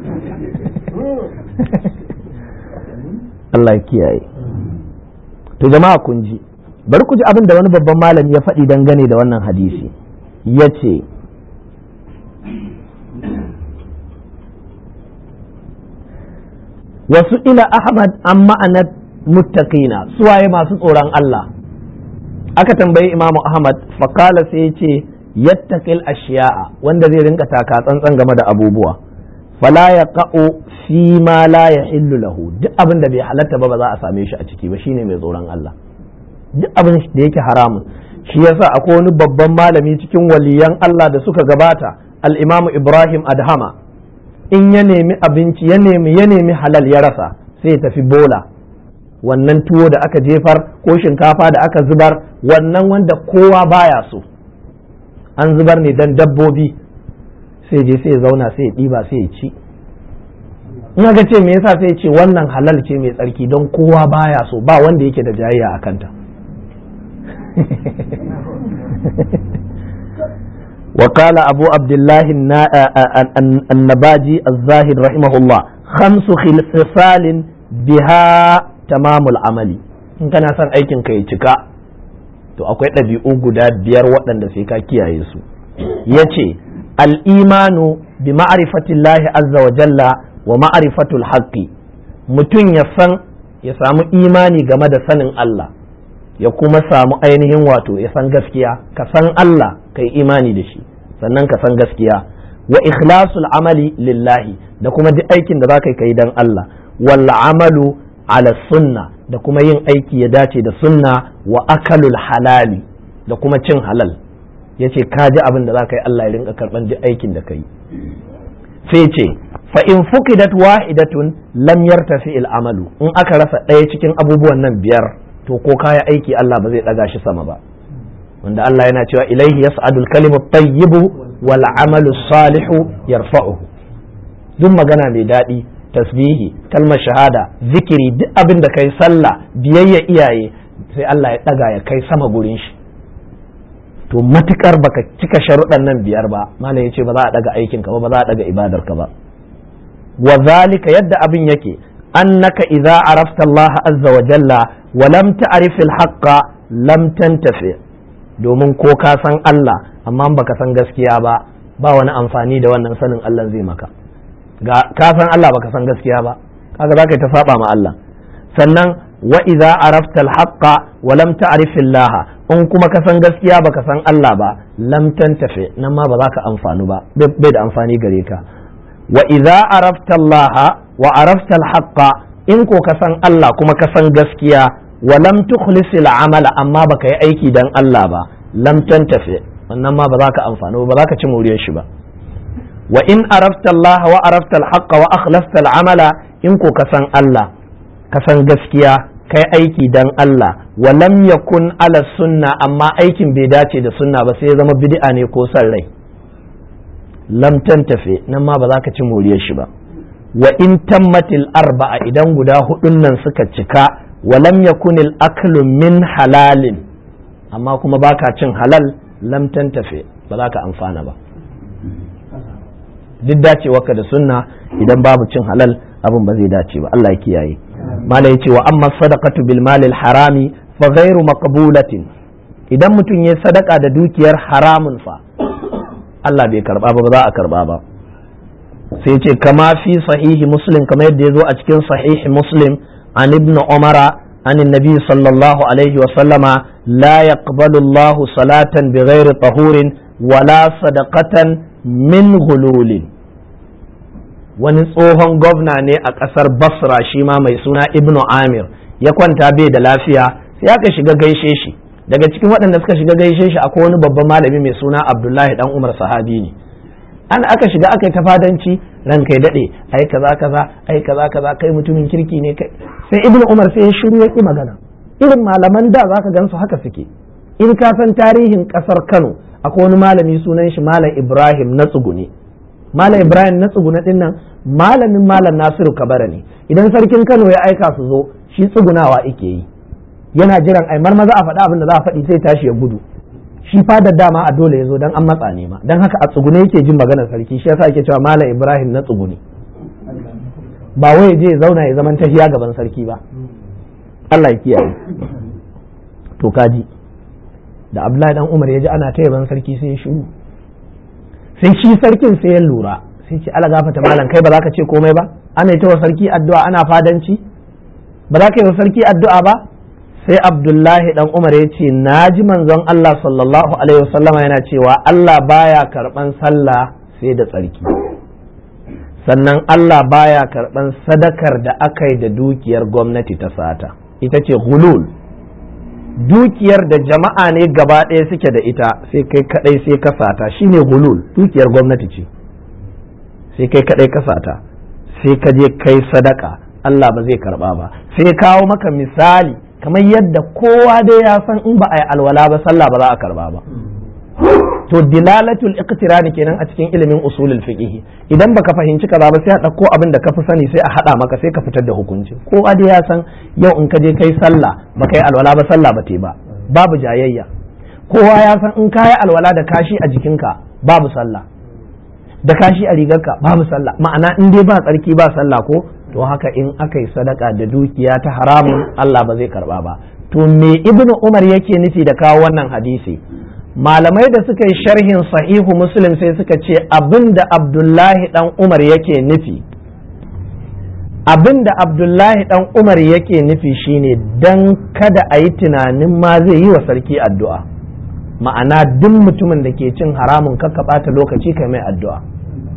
Allah ya kiyaye to jama'a kun ji bari ku ji abin da wani babban malami ya faɗi dangane da wannan hadisi ya ce wasu ila ahmad an ma'anar muttaqina suwaye masu tsoron Allah aka tambayi imamu ahmad fakala sai ya ce yattaqil ashiya'a wanda zai rinka taka tsantsan game da abubuwa fala ya ka'u fi ma la yahillu lahu duk abin da bai halatta ba ba za a same shi a ciki ba shine mai tsoron Allah duk abin da yake haramun shi yasa akwai wani babban malami cikin waliyan Allah da suka gabata al-Imam Ibrahim Adhama in ya nemi abinci ya nemi ya nemi halal ya rasa sai ya tafi bola wannan tuwo da aka jefar ko shinkafa da aka zubar wannan wanda kowa baya so an zubar ne dan dabbobi sai je sai ya zauna sai ya ɗiba sai ya ci in aka ce me yasa sai ya ce wannan halal ce mai tsarki don kowa baya so ba wanda yake da jayayya a kanta وقال أبو عبد الله النباجي الزاهد رحمه الله خمس خصال بها تمام العمل in kana son aikin ka ya cika to akwai ɗabi'u guda biyar waɗanda sai ka kiyaye su ya ce al'imanu bi ma'arifatillahi azza wa jalla wa ma'arifatul haqqi mutum ya san ya samu imani game da sanin Allah ya kuma samu ainihin wato ya san gaskiya ka san Allah ka yi imani da shi sannan ka san gaskiya wa ikhlasul amali lillahi da kuma duk aikin da zaka kai dan Allah wal amalu ala sunna da kuma yin aiki ya dace da sunna wa akalul halali da kuma cin halal yace ka ji abin da zaka yi Allah ya rinka karban duk aikin da kai sai ce fa in fuqidat wahidatun lam yartafi al amalu in aka rasa ɗaya cikin abubuwan nan biyar to ko kaya aiki Allah ba zai ɗaga shi sama ba wanda Allah yana cewa ilaihi yas'adul kalimu tayyibu wal amalu salihu yarfa'uhu duk magana mai daɗi tasbihi kalmar shahada zikiri duk abin da kai sallah biyayya iyaye sai Allah ya ɗaga ya kai sama gurin shi to matukar baka cika sharuɗan nan biyar ba malam yace ba za a ɗaga aikin ka ba ba za a ɗaga ibadar ka ba wa zalika yadda abin yake annaka idza arafta Allah azza wa jalla wa lam ta'rif al-haqqa lam tantafi domin ko ka san Allah amma baka san gaskiya ba ba wani amfani da wannan sanin Allah zai maka ga ka san Allah baka san gaskiya ba kaga zaka ta saba ma Allah sannan wa idza arafta al-haqqa wa lam ta'rif Allah in kuma ka san gaskiya baka san Allah ba lam tantafi nan ma ba za ka amfanu ba bai da amfani gare ka wa idza arafta Allah wa arafta al-haqqa in ko ka san Allah kuma ka san gaskiya wa lam tukhlis al-amala amma baka yi aiki dan Allah ba lam tantafi wannan ma ba za ka amfani ba za ka ci muriyar shi ba wa in arafta Allah wa arafta al-haqqa wa akhlasta al-amala in ko ka san Allah ka san gaskiya kai aiki dan Allah wa lam yakun ala sunna amma aikin bai dace da sunna ba sai ya zama bid'a ne ko san rai lam tantafi nan ma ba za ka ci moriyar shi ba wa in tammatil arba'a idan guda hudun nan suka cika wa lam yakunil aklu min halalin amma kuma baka cin halal lam tantafi ba za ka amfana ba duk dacewarka da sunna idan babu cin halal abin ba zai dace ba Allah ya kiyaye malai ce wa amma sadaqatu bil malil harami fa ghairu maqbulatin idan mutum ya sadaka da dukiyar haramun fa Allah bai karba ba ba za a karba ba sai ce kama fi sahihi muslim kamar yadda ya zo a cikin sahihi muslim an ibn umara an nabi sallallahu alaihi wa sallama la yaqbalu Allah salatan bi ghairi tahurin wala sadaqatan min hululin wani tsohon gwamna ne a ƙasar basra shi ma mai suna ibnu amir ya kwanta bai da lafiya sai aka shiga gaishe shi daga cikin waɗanda suka shiga gaishe shi akwai wani babban malami mai suna abdullahi dan umar sahabi ne an aka shiga aka yi tafadanci ran kai daɗe ai kaza kaza ai kaza kaza kai mutumin kirki ne kai sai ibnu umar sai ya shiru ya ƙi magana irin malaman da zaka gansu haka suke in ka san tarihin ƙasar kano akwai wani malami sunan shi malam ibrahim na tsugune malam ibrahim na tsugune din nan malamin malam nasiru kabara ne idan sarkin kano ya aika su zo shi tsugunawa ike yi yana jiran ai maza a faɗa abin da za a faɗi sai tashi ya gudu shi fadar dama a dole ya zo dan an matsa ne ma dan haka a tsugune yake jin maganar sarki shi yasa ake cewa malam ibrahim na tsugune ba wai je ya zauna ya zaman tahiya gaban sarki ba Allah ya kiyaye to kaji da Abdullahi dan Umar ya ji ana ta yaban sarki sai ya shiru sai shi sarkin sai ya lura sai ce ala gafata malam kai ba za ka ce komai ba ana yi wa sarki addu'a ana fadanci ba za ka yi wa sarki addu'a ba sai Abdullahi dan Umar ya ce na ji manzon Allah sallallahu alaihi wasallama yana cewa Allah baya karban sallah sai da tsarki sannan Allah baya karban sadakar da aka yi da dukiyar gwamnati ta sata ita ce hulul dukiyar da jama'a ne gaba ɗaya suke da ita sai kai kadai sai ka sata shine hulul dukiyar gwamnati ce sai kai kadai ka sata sai ka je kai sadaka Allah ba zai karba ba sai kawo maka misali kamar yadda kowa dai ya san in ba a yi alwala ba sallah ba za a karba ba to dilalatul iqtirani kenan a cikin ilimin usulul fiqh idan baka fahimci kaza ba sai a dauko abin da ka fi sani sai a hada maka sai ka fitar da hukunci ko dai ya san yau in ka je kai sallah baka yi alwala ba sallah ba te ba babu jayayya kowa ya san in ka yi alwala da kashi a jikinka babu sallah da kashi a rigarka babu sallah ma'ana in dai ba tsarki ba sallah ko to haka in aka yi sadaka da dukiya ta haramun Allah ba zai karba ba to me ibnu umar yake nufi da kawo wannan hadisi malamai da suka yi sharhin sahihu muslim sai suka ce abin da abdullahi dan umar yake nufi abin da abdullahi dan umar yake nufi shine dan kada a yi tunanin ma zai yi wa sarki addu'a ma'ana duk mutumin da ke cin haramun kakka ɓata lokaci kai mai addu'a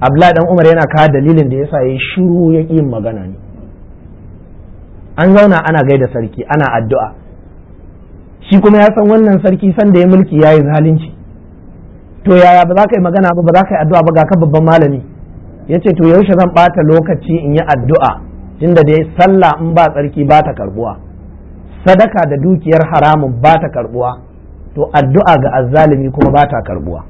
abdullahi dan umar yana kawo dalilin da yasa yayi shiru ya yin magana ne an zauna ana gaida sarki ana addu'a shi kuma ya san wannan sarki san da ya mulki yayi zalunci to yaya ba za ka yi magana ba ba za ka yi addu'a ba ga ka babban malami ya ce to yaushe zan ɓata lokaci in yi addu'a tunda dai sallah in ba tsarki ba ta karbuwa sadaka da dukiyar haramun ba ta karbuwa to addu'a ga azzalimi kuma ba ta karbuwa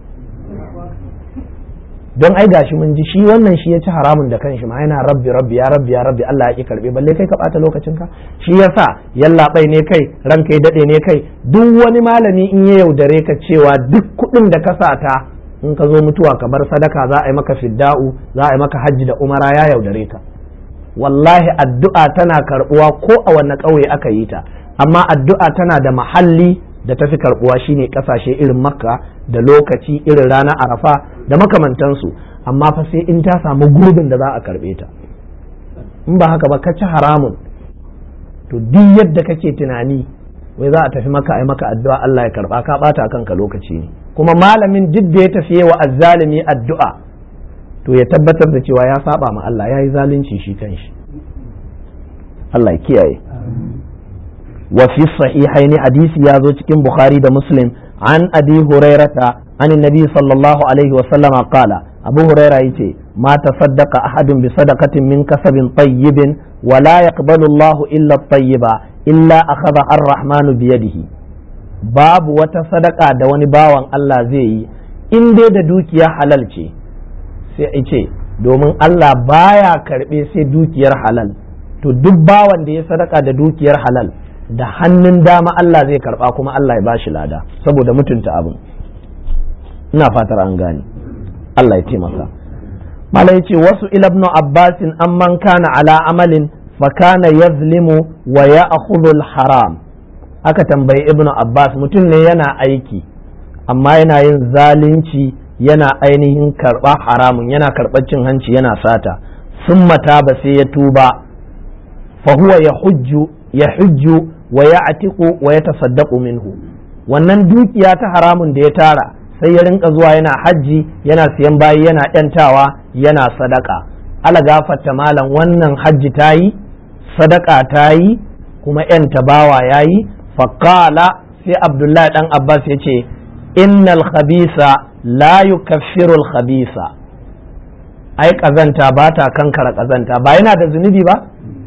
don ai gashi mun ji shi wannan shi ya ci haramun da kanshi ma yana rabbi rabbi ya rabbi ya rabbi Allah ya ki karbe balle kai ka bata lokacin ka shi yasa yallaɓai ne kai ranka ya dade ne kai duk wani malami in ya yaudare ka cewa duk kuɗin da ka sata in ka zo mutuwa ka bar sadaka za a yi maka fidda'u za a yi maka hajji da umara ya yaudare ka wallahi addu'a tana karbuwa ko a wanne ƙauye aka yi ta amma addu'a tana da mahalli da tafi karbuwa shine kasashe irin makka da lokaci irin ranar arafa da makamantansu amma fa sai in ta samu gurbin da za a karbe ta in ba haka ba ka ci haramun to duk yadda kake tunani wai za a tafi maka ai maka addu'a Allah ya karba ka bata kanka lokaci ne kuma malamin duk da ya tafi wa azzalimi addu'a to ya tabbatar da cewa ya saba ma Allah ya yi zalunci shi kanshi Allah ya kiyaye وفي الصحيحين حديث يازو cikin Bukhari da Muslim an Abi Hurairata an Nabi sallallahu alaihi wasallam qala Abu Huraira yace ma tasaddaqa ahadun bi sadaqatin min kasabin tayyibin wa la yaqbalu Allah illa at-tayyiba illa akhadha ar-rahman bi yadihi babu wata sadaka da wani bawan Allah zai yi in dai da dukiya halal ce sai ce domin Allah baya karbe sai dukiyar halal to duk bawan da ya sadaka da dukiyar halal da hannun dama Allah zai karba kuma Allah ya bashi lada saboda mutunta abin ina fatar an gane Allah ya taimaka malai ce wasu ilabnu abbasin amman kana ala amalin fa kana yazlimu wa ya'khudhu haram aka tambayi ibnu abbas mutum ne yana aiki amma yana yin zalunci yana ainihin karba haramun yana karɓar cin hanci yana sata sun mata ba sai ya tuba fa huwa ya hujju ya hujju wa ya atiku wa ya tasaddaqu minhu wannan dukiya ta haramun da ya tara sai ya rinka zuwa yana hajji yana siyan bayi yana yantawa yana sadaka ala gafarta malam wannan hajji ta yi sadaka ta yi kuma yanta bawa ya yi faƙala sai abdullahi dan abbas ya ce innal khabisa la yukaffiru al khabisa ai kazanta ba ta kankara kazanta ba yana da zunubi ba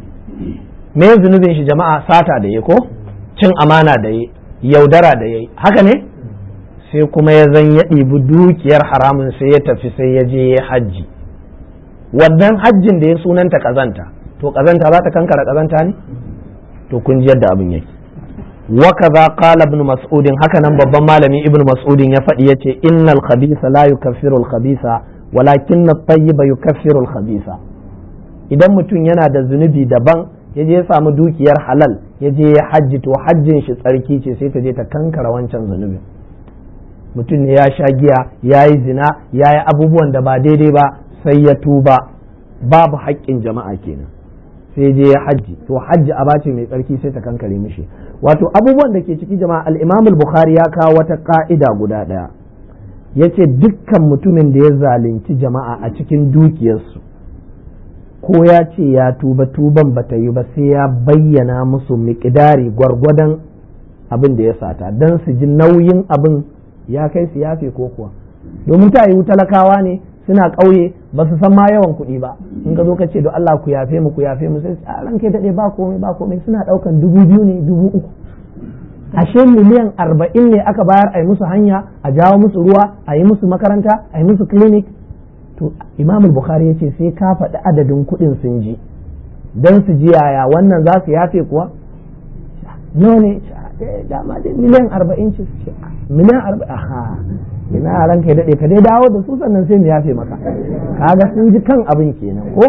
me zunubin shi jama'a sata da ya ko cin amana da ya yaudara da ya haka ne sai kuma ya zan ya ɗibi dukiyar haramun sai ya tafi sai ya je ya hajji wannan hajjin da ya sunanta kazanta to kazanta za ta kankara kazanta ne to kun ji yadda abin yake wa kaza qala ibn mas'ud haka nan babban malami ibn mas'ud ya faɗi yace innal khabisa la yukaffiru al khabisa walakin at-tayyiba yukaffiru al khabisa idan mutum yana da zunubi daban ya je ya samu dukiyar halal ya je ya hajji to hajjin shi tsarki ce sai ta je ta kankara wancan zunubin mutum ne ya sha giya ya yi zina ya yi abubuwan da ba daidai ba sai ya tuba babu haƙƙin jama'a kenan sai je ya hajji to hajji a bace mai tsarki sai ta kankare mishi wato abubuwan da ke ciki jama'a al-imam al-bukhari ya kawo wata ka'ida guda ɗaya yace dukkan mutumin da ya zalunci jama'a a cikin dukiyarsu ko ya ce ya tuba tuban bata yi ba sai ya bayyana musu miƙidari gwargwadon abin da ya sata don su ji nauyin abin ya kai su yafe ko kuwa domin ta yiwu talakawa ne suna ƙauye ba su san ma yawan kuɗi ba in ka zo ka ce don Allah ku yafe mu ku yafe mu sai a ran kai daɗe ba komai ba komai suna ɗaukan dubu biyu ne dubu uku ashe miliyan arba'in ne aka bayar a yi musu hanya a jawo musu ruwa a yi musu makaranta a yi musu clinic to imam bukhari ya ce sai ka faɗi adadin kuɗin sun ji don su ji yaya wannan za su yafe kuwa nawa ne dama dai miliyan arba'in ce miliyan arba'in aha ina ranka ya daɗe ka dai dawo da su sannan sai mu yafe maka kaga sun ji kan abin kenan ko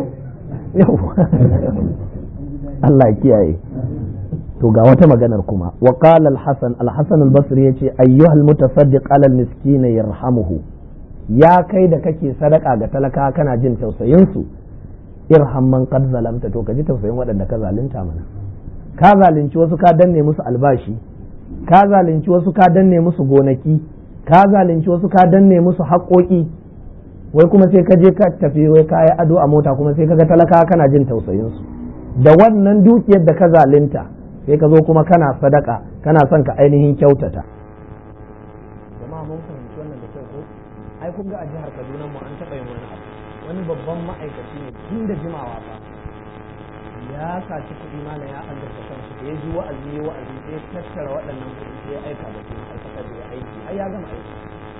Allah kiyaye to ga wata maganar kuma wa qala al-hasan al-hasan al-basri yace ayyuhal mutasaddiq ala al-miskin yarhamuhu ya kai da kake sadaka ga talaka kana jin tausayin su irham man qad zalamta to ka ji tausayin waɗanda ka zalunta mana ka zalunci wasu ka danne musu albashi ka zalunci wasu ka danne musu gonaki ka zalunci wasu ka danne musu haƙoƙi wai kuma sai ka je ka tafi wai ka yi ado a mota kuma sai ka ga talaka kana jin tausayin su da wannan dukiyar da ka zalunta sai ka zo kuma kana sadaka kana son ka ainihin kyautata jama'a mun fahimci wannan da kyau ko ai kun ga a jihar Kaduna mu an taɓa yin wani abu wani babban ma'aikaci ne tun da jimawa fa ya saci kuɗi mana ya azurta kansu da ya ji wa'azi ya wa'azi sai ya tattara waɗannan kuɗi sai ya aika da su ma'aikatar da ya aiki har ya gama aiki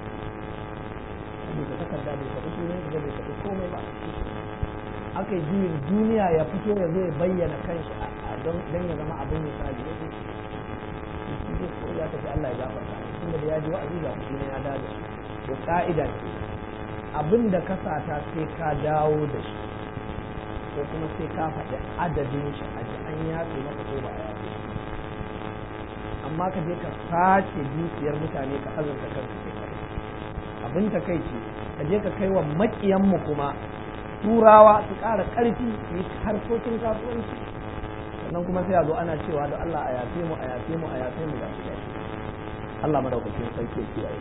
bai takarda bai faɗi sunan da bai faɗi komai ba aka yi juyin duniya ya fito ya zo ya bayyana kanshi a don ya zama abin misali ya ce shi zai ko ya tafi Allah ya gafarta tun da ya ji wa'azi ga kuɗi ne ya dawo da shi to ka'ida ce abin da ka sata sai ka dawo da shi ko kuma sai ka faɗi adadin shi a ji an yafe maka ko ba a yafe amma ka je ka sace dukiyar mutane ka azurta kanka kai kai abin ta kai ce ka je ka kai wa maƙiyanmu kuma turawa su ƙara ƙarfi su yi harkokin kasuwanci sannan kuma sai a zo ana cewa da Allah a yafe mu a yafe mu a yafe mu da su Allah madaukakin sarki ya kiyaye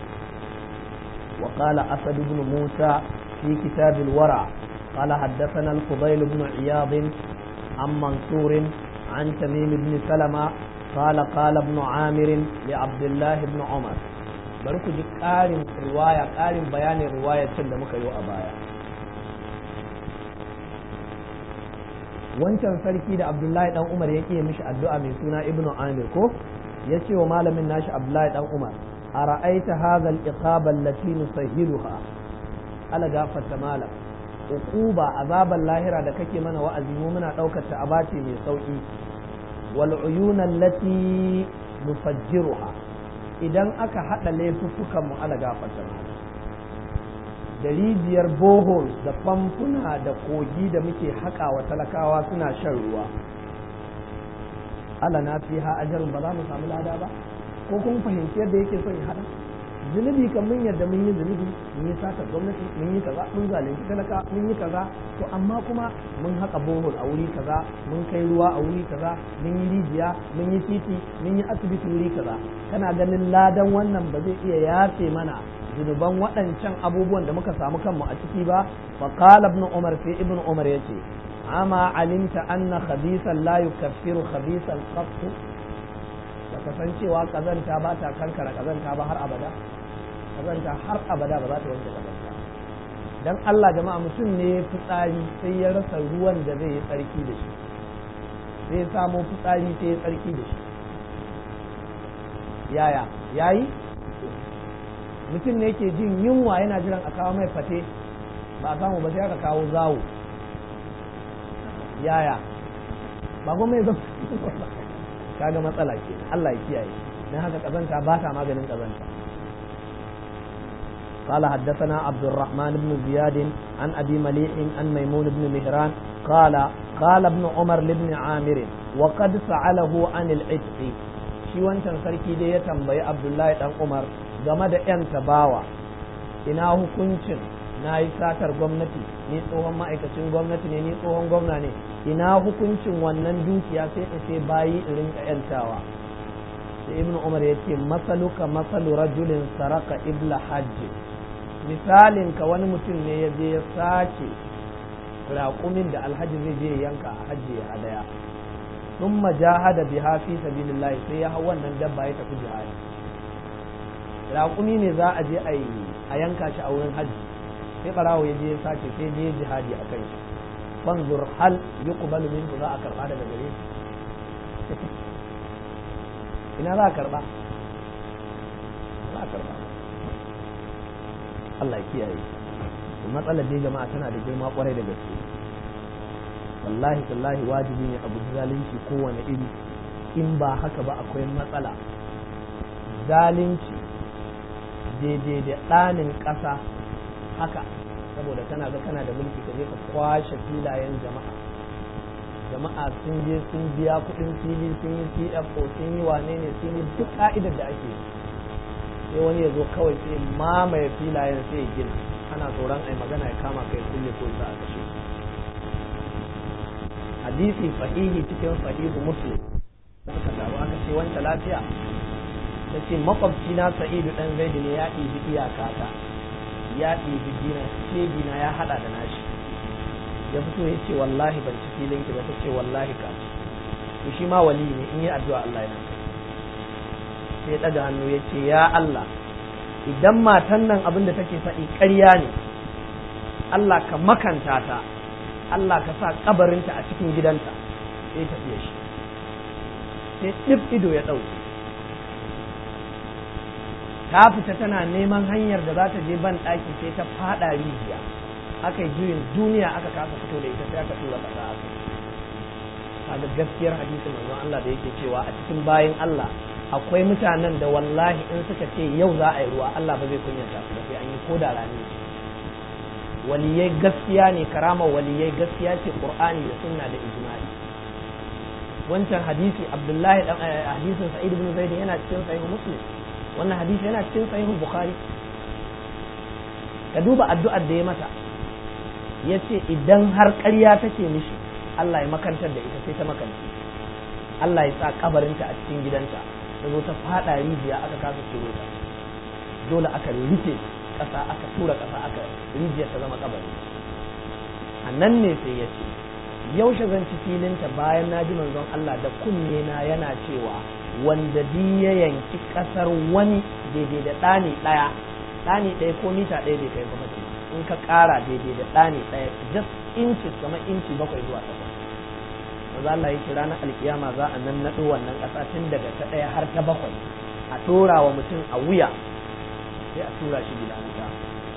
وقال أسد بن موسى في كتاب الورع قال حدثنا الفضيل بن عياض عن منصور عن تميم بن سلمة قال قال ابن عامر لعبد الله بن عمر بركو جي قارن رواية قارن بيان رواية da muka yi a baya wancan sarki da abdullahi dan umar ya ƙiye mishi addu'a mai suna ibnu amir ko ya ce wa malamin nashi abdullahi dan umar a ra'aita hadha al-iqaba allati nusahhiluha ala gafarta malam uquba azaban lahira da kake mana wa'azi mu muna daukar ta abace mai sauki wal uyuna allati nufajjiruha idan aka hada laifuffukan mu ala gafarta malam da rijiyar bohol da famfuna da kogi da muke haƙa wa talakawa suna shan ruwa ala na fi ha ajarin ba za mu samu lada ba ko kun fahimci yadda yake son ya hada zunubi kan mun yadda mun yi zunubi mun yi sata gwamnati mun yi kaza mun zalunci talaka mun yi kaza to amma kuma mun haƙa bohol a wuri kaza mun kai ruwa a wuri kaza mun yi rijiya mun yi titi mun yi asibiti wuri kaza kana ganin ladan wannan ba zai iya yafe mana zunuban waɗancan abubuwan da muka samu kanmu a ciki ba fa qala ibn umar sai ibn umar yace ama alimta anna khabisan la yukaffiru khabisan qat baka san cewa kazanta ba ta kankara kazanta ba har abada kazanta har abada ba za ta wanke kazanta dan Allah jama'a mutum ne fitsari sai ya rasa ruwan da zai yi tsarki da shi sai ya samo fitsari sai ya tsarki da shi yaya yayi mutum ne ke jin yunwa yana jiran a kawo mai fate ba a samu ba sai aka kawo zawo yaya ba kuma ya kaga matsala ke Allah ya kiyaye dan haka kazanta ba ta maganin kazanta قال حدثنا عبد الرحمن بن زياد عن ابي مليح عن ميمون بن مهران قال قال ابن عمر لابن عامر وقد سأله عن العتق shi wancan sarki dai ya tambayi abdullahi dan umar game da 'yan tabawa ina hukuncin na yi satar gwamnati ni tsohon ma'aikacin gwamnati ne ni tsohon gwamna ne ina hukuncin wannan dukiya sai in sai bayi in rinka 'yantawa sai ibnu umar ya ce masaluka masalu rajulin saraka ibla hajji misalin ka wani mutum ne ya je ya sace raƙumin da alhaji zai je yanka a hajji ya hadaya ثم جاهد بها في سبيل الله sai ya hau wannan dabba ya tafi jihadi raƙumi ne za a je a yanka shi a wurin hajji sai barawo ya je ya sace sai je jihadi a kai shi banzur hal yuqbalu minhu za a karba daga gare shi ina za a karba za a karba Allah ya kiyaye matsalar dai jama'a tana da girma kwarai da gaske wallahi tallahi wajibi ne abu zalunci kowane iri in ba haka ba akwai matsala zalunci daidai da ɗanin ƙasa haka saboda kana ga kana da mulki ka je ka kwashe filayen jama'a jama'a sun je sun biya kuɗin fili sun yi cfo sun yi wane ne sun yi duk ka'idar da ake sai wani ya zo kawai sai mamaye filayen sai ya gina ana tsoron ai magana ya kama kai kulle ko za a kashe hadisi sahihi cikin sahihu muslim suka taru aka ce wanta lafiya ta ce makwabci na sa'idu dan zaidu ne ya ɗibi iyaka ta ya ɗebi dina shegina ya haɗa da nashi ya fito ya ce wallahi ban ci filin ki ba ta ce wallahi ka ci to shi ma wali ne in yi addu'a Allah yana sai ya ɗaga hannu ya ce ya Allah idan matan nan abin da take faɗi ƙarya ne Allah ka makanta ta Allah ka sa kabarinta a cikin gidanta sai tafiya shi sai ɗif ido ya ɗauke ta fita tana neman hanyar da za ta je ban ɗaki sai ta faɗa rijiya aka yi juyin duniya aka kasa fito da ita sai aka tura ƙasa aka kaga gaskiyar hadisin manzon Allah da yake cewa a cikin bayan Allah akwai mutanen da wallahi in suka ce yau za a yi ruwa Allah ba zai kunyata su ba sai an yi koda rani waliyai gaskiya ne karamar waliyai gaskiya ce qur'ani da sunna da ijma'i wancan hadisi abdullahi dan hadisin sa'id ibn zaid yana cikin sahih muslim wannan hadisi yana cikin sahih bukhari ka duba addu'ar da ya mata yace idan har ƙarya take mishi Allah ya makantar da ita sai ta makanci Allah ya sa kabarinta a cikin gidanta ta zo ta fada rijiya aka kasa ciro ta dole aka rufe ƙasa aka tura ƙasa aka rijiyar ta zama kabari a nan ne sai ya ce yaushe zan ci filinta bayan na ji manzon Allah da kunne na yana cewa wanda di ya yanki ƙasar wani daidai da ɗani ɗaya ɗani ɗaya ko mita ɗaya bai kai kuma in ka ƙara daidai da ɗani ɗaya just inches kamar inci bakwai zuwa takwas manzo Allah ya kira na alkiyama za a nan naɗo wannan ƙasa tun daga ta ɗaya har ta bakwai a ɗora wa mutum a wuya sai a tura shi gida wuta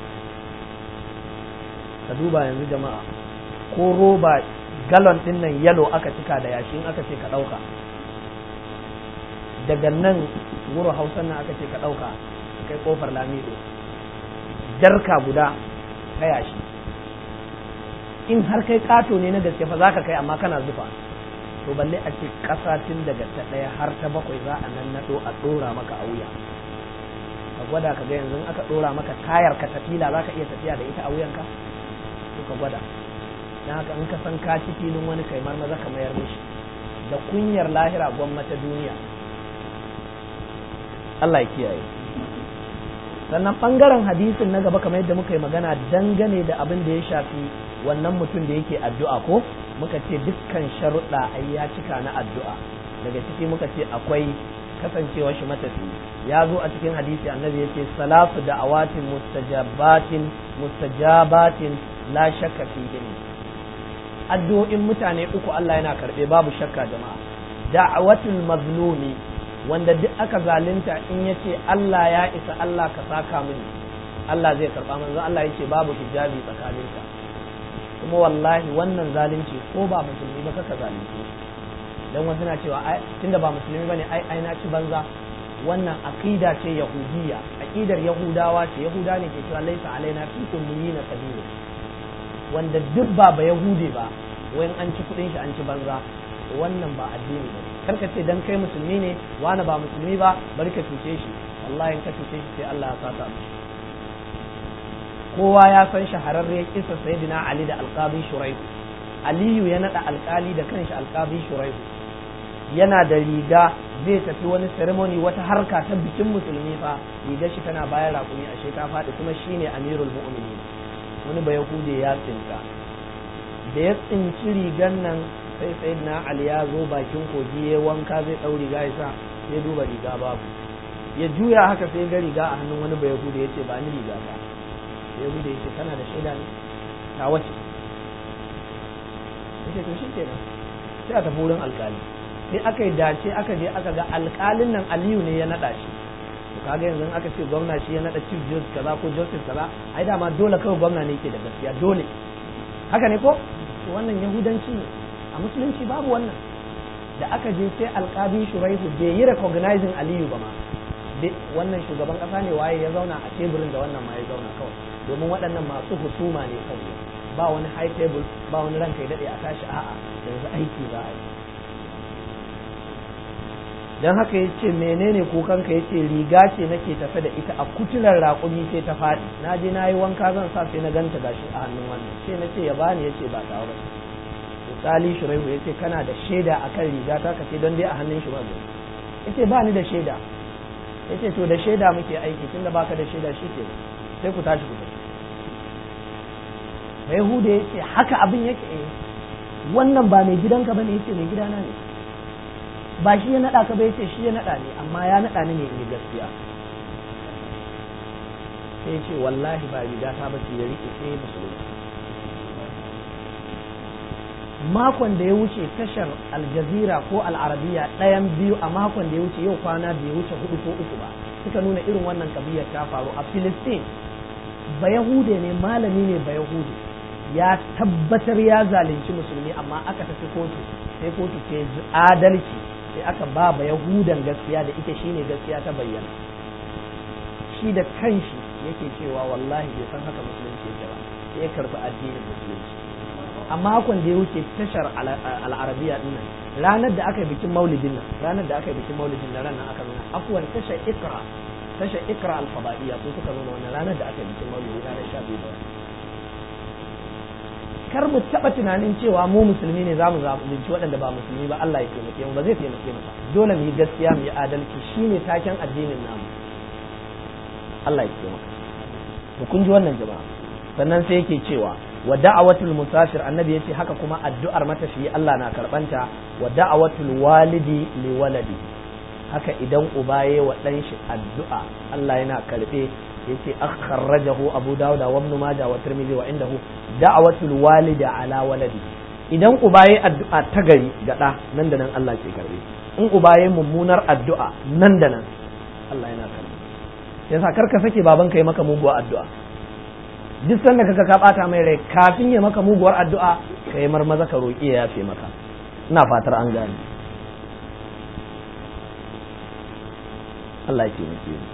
ka duba yanzu jama'a ko roba galon din nan yalo aka cika da yashi in aka ce ka ɗauka daga nan wuro hausan nan aka ce ka ɗauka kai kofar lamido jarka guda ta yashi in har kai kato ne na gaske fa za ka kai amma kana zufa to balle a ce ƙasa tun daga ta ɗaya har ta bakwai za a nan naɗo a ɗora maka a wuya ka gwada ka ga yanzu aka ɗora maka tayar ka tafila za ka iya tafiya da ita a wuyanka to ka gwada don haka in ka san ka ci filin wani kai maza ka mayar mishi da kunyar lahira gwamnati duniya Allah ya kiyaye sannan ɓangaren hadisin na gaba kamar yadda muka yi magana dangane da abin da ya shafi wannan mutum da yake addu'a ko muka ce dukkan sharuɗa ai ya cika na addu'a daga ciki muka ce akwai kasancewa shi matafi ya zo a cikin hadisi annabi yace salatu da'awatin mustajabatin mustajabatin la shakka fihin addu'o'in mutane uku Allah yana karbe babu shakka jama'a da'awatul mazlumi wanda duk aka zalunta in yace Allah ya isa Allah ka saka mini Allah zai karba manzo Allah yace babu hijabi tsakaninka kuma wallahi wannan zalunci ko ba musulmi ba kaka zalunci dan wasu na cewa tunda ba musulmi bane ai ai na ci banza wannan aqida ce yahudiyya aqidar yahudawa ce yahuda ne ke cewa laisa alaina fi ummiyina sabilu wanda duk ba ba yahude ba wayan an ci kudin shi an ci banza wannan ba addini ba karka ce dan kai musulmi ne wani ba musulmi ba bari ka cuce shi wallahi in ka cuce shi sai Allah ya sata mishi kowa ya san shahararriyar kisa sayyidina Ali da alqabi shuraihu Aliyu ya nada alkali da kanshi alqabi shuraihu yana da riga zai tafi wani ceremony wata harka ta bikin musulmi fa rigar shi tana bayan raƙumi a sheka faɗi kuma shine amirul mu'minin wani ba yahude ya tsinta da ya tsinci rigan nan sai sayyidina Ali ya zo bakin kogi ya wanka zai ɗau riga ya sa sai duba riga babu ya juya haka sai ga riga a hannun wani ba yahude ya ce ba ni riga ba yahuda ya ce kana da shaida ne ta wace ya ce to shi kenan sai a tafi wurin alkali sai aka yi dace aka je aka ga alkalin nan aliyu ne ya naɗa shi to kaga yanzu aka ce gwamna shi ya naɗa chief justice kaza ko justice kaza ai dama dole kawai gwamna ne yake da gaskiya dole haka ne ko to wannan yahudanci ne a musulunci babu wannan da aka je sai alkabi shuraihu bai yi recognizing aliyu ba ma wannan shugaban kasa ne waye ya zauna a teburin da wannan ma ya zauna kawai domin waɗannan masu husuma ne kawai ba wani high table ba wani ranka ya daɗe a tashi a'a yanzu aiki za a yi don haka ya ce menene kukanka ya ce riga ce nake tafe da ita a kutular raƙumi sai ta faɗi na je na yi wanka zan sa sai na ganta gashi a hannun wannan sai na ce ya bani ya ce ba ta ba misali shuraihu ya ce kana da shaida akan riga ta kace don dai a hannun shi ba ya ce ba ni da shaida ya ce to da shaida muke aiki tunda baka da shaida shi ke sai ku tashi ku bai hude ya ce haka abin yake eh wannan ba mai gidanka ba ne ya ce mai gidana ne ba shi ya naɗa ka ba ya ce shi ya naɗa ne amma ya naɗa ni ne in gaskiya sai ya ce wallahi ba riga ta ba ce ya riƙe sai musulunci makon da ya wuce tashar aljazira ko al'arabiya ɗayan biyu a makon da ya wuce yau kwana bai wuce hudu ko uku ba suka nuna irin wannan kabiyar ta faru a filistin bayahude ne malami ne bayahude ya tabbatar ya zalunci musulmi amma aka tafi kotu sai kotu ce adalci sai aka ba bayahudan gaskiya da ita shine gaskiya ta bayyana shi da kanshi yake cewa wallahi bai san haka musulunci yake ba sai ya karbi addinin musulunci a makon da ya wuce tashar al'arabiya din nan ranar da aka yi bikin maulidin nan ranar da aka yi bikin maulidin nan ranar aka nuna afuwan tashar ikra tashar ikra alfabaiya ko suka nuna wannan ranar da aka yi bikin maulidin ranar sha biyu da kar mu taɓa tunanin cewa mu musulmi ne za mu zalunci waɗanda ba musulmi ba Allah ya taimake mu ba zai taimake mu ba dole mu yi gaskiya mu yi adalci shine taken addinin namu Allah ya taimaka to kun ji wannan jama'a sannan sai yake cewa wa da'awatul musafir annabi yace haka kuma addu'ar matafiyi Allah na karbanta wa da'awatul walidi li waladi haka idan uba yayi wa dan shi addu'a Allah yana karbe yace akhrajahu abu dawud wa ibn majah wa tirmidhi wa indahu da'awatul walidi ala waladi idan uba yayi addu'a ta gari ga da nan da nan Allah ke karbe in uba yayi mummunar addu'a nan da nan Allah yana karbe yasa karka sake babanka yi maka muguwar addu'a duk sanda kaga ka bata mai rai kafin ya maka muguwar addu'a ka yi marmaza ka roƙi ya yafe maka ina fatar an gane Allah ya taimake ni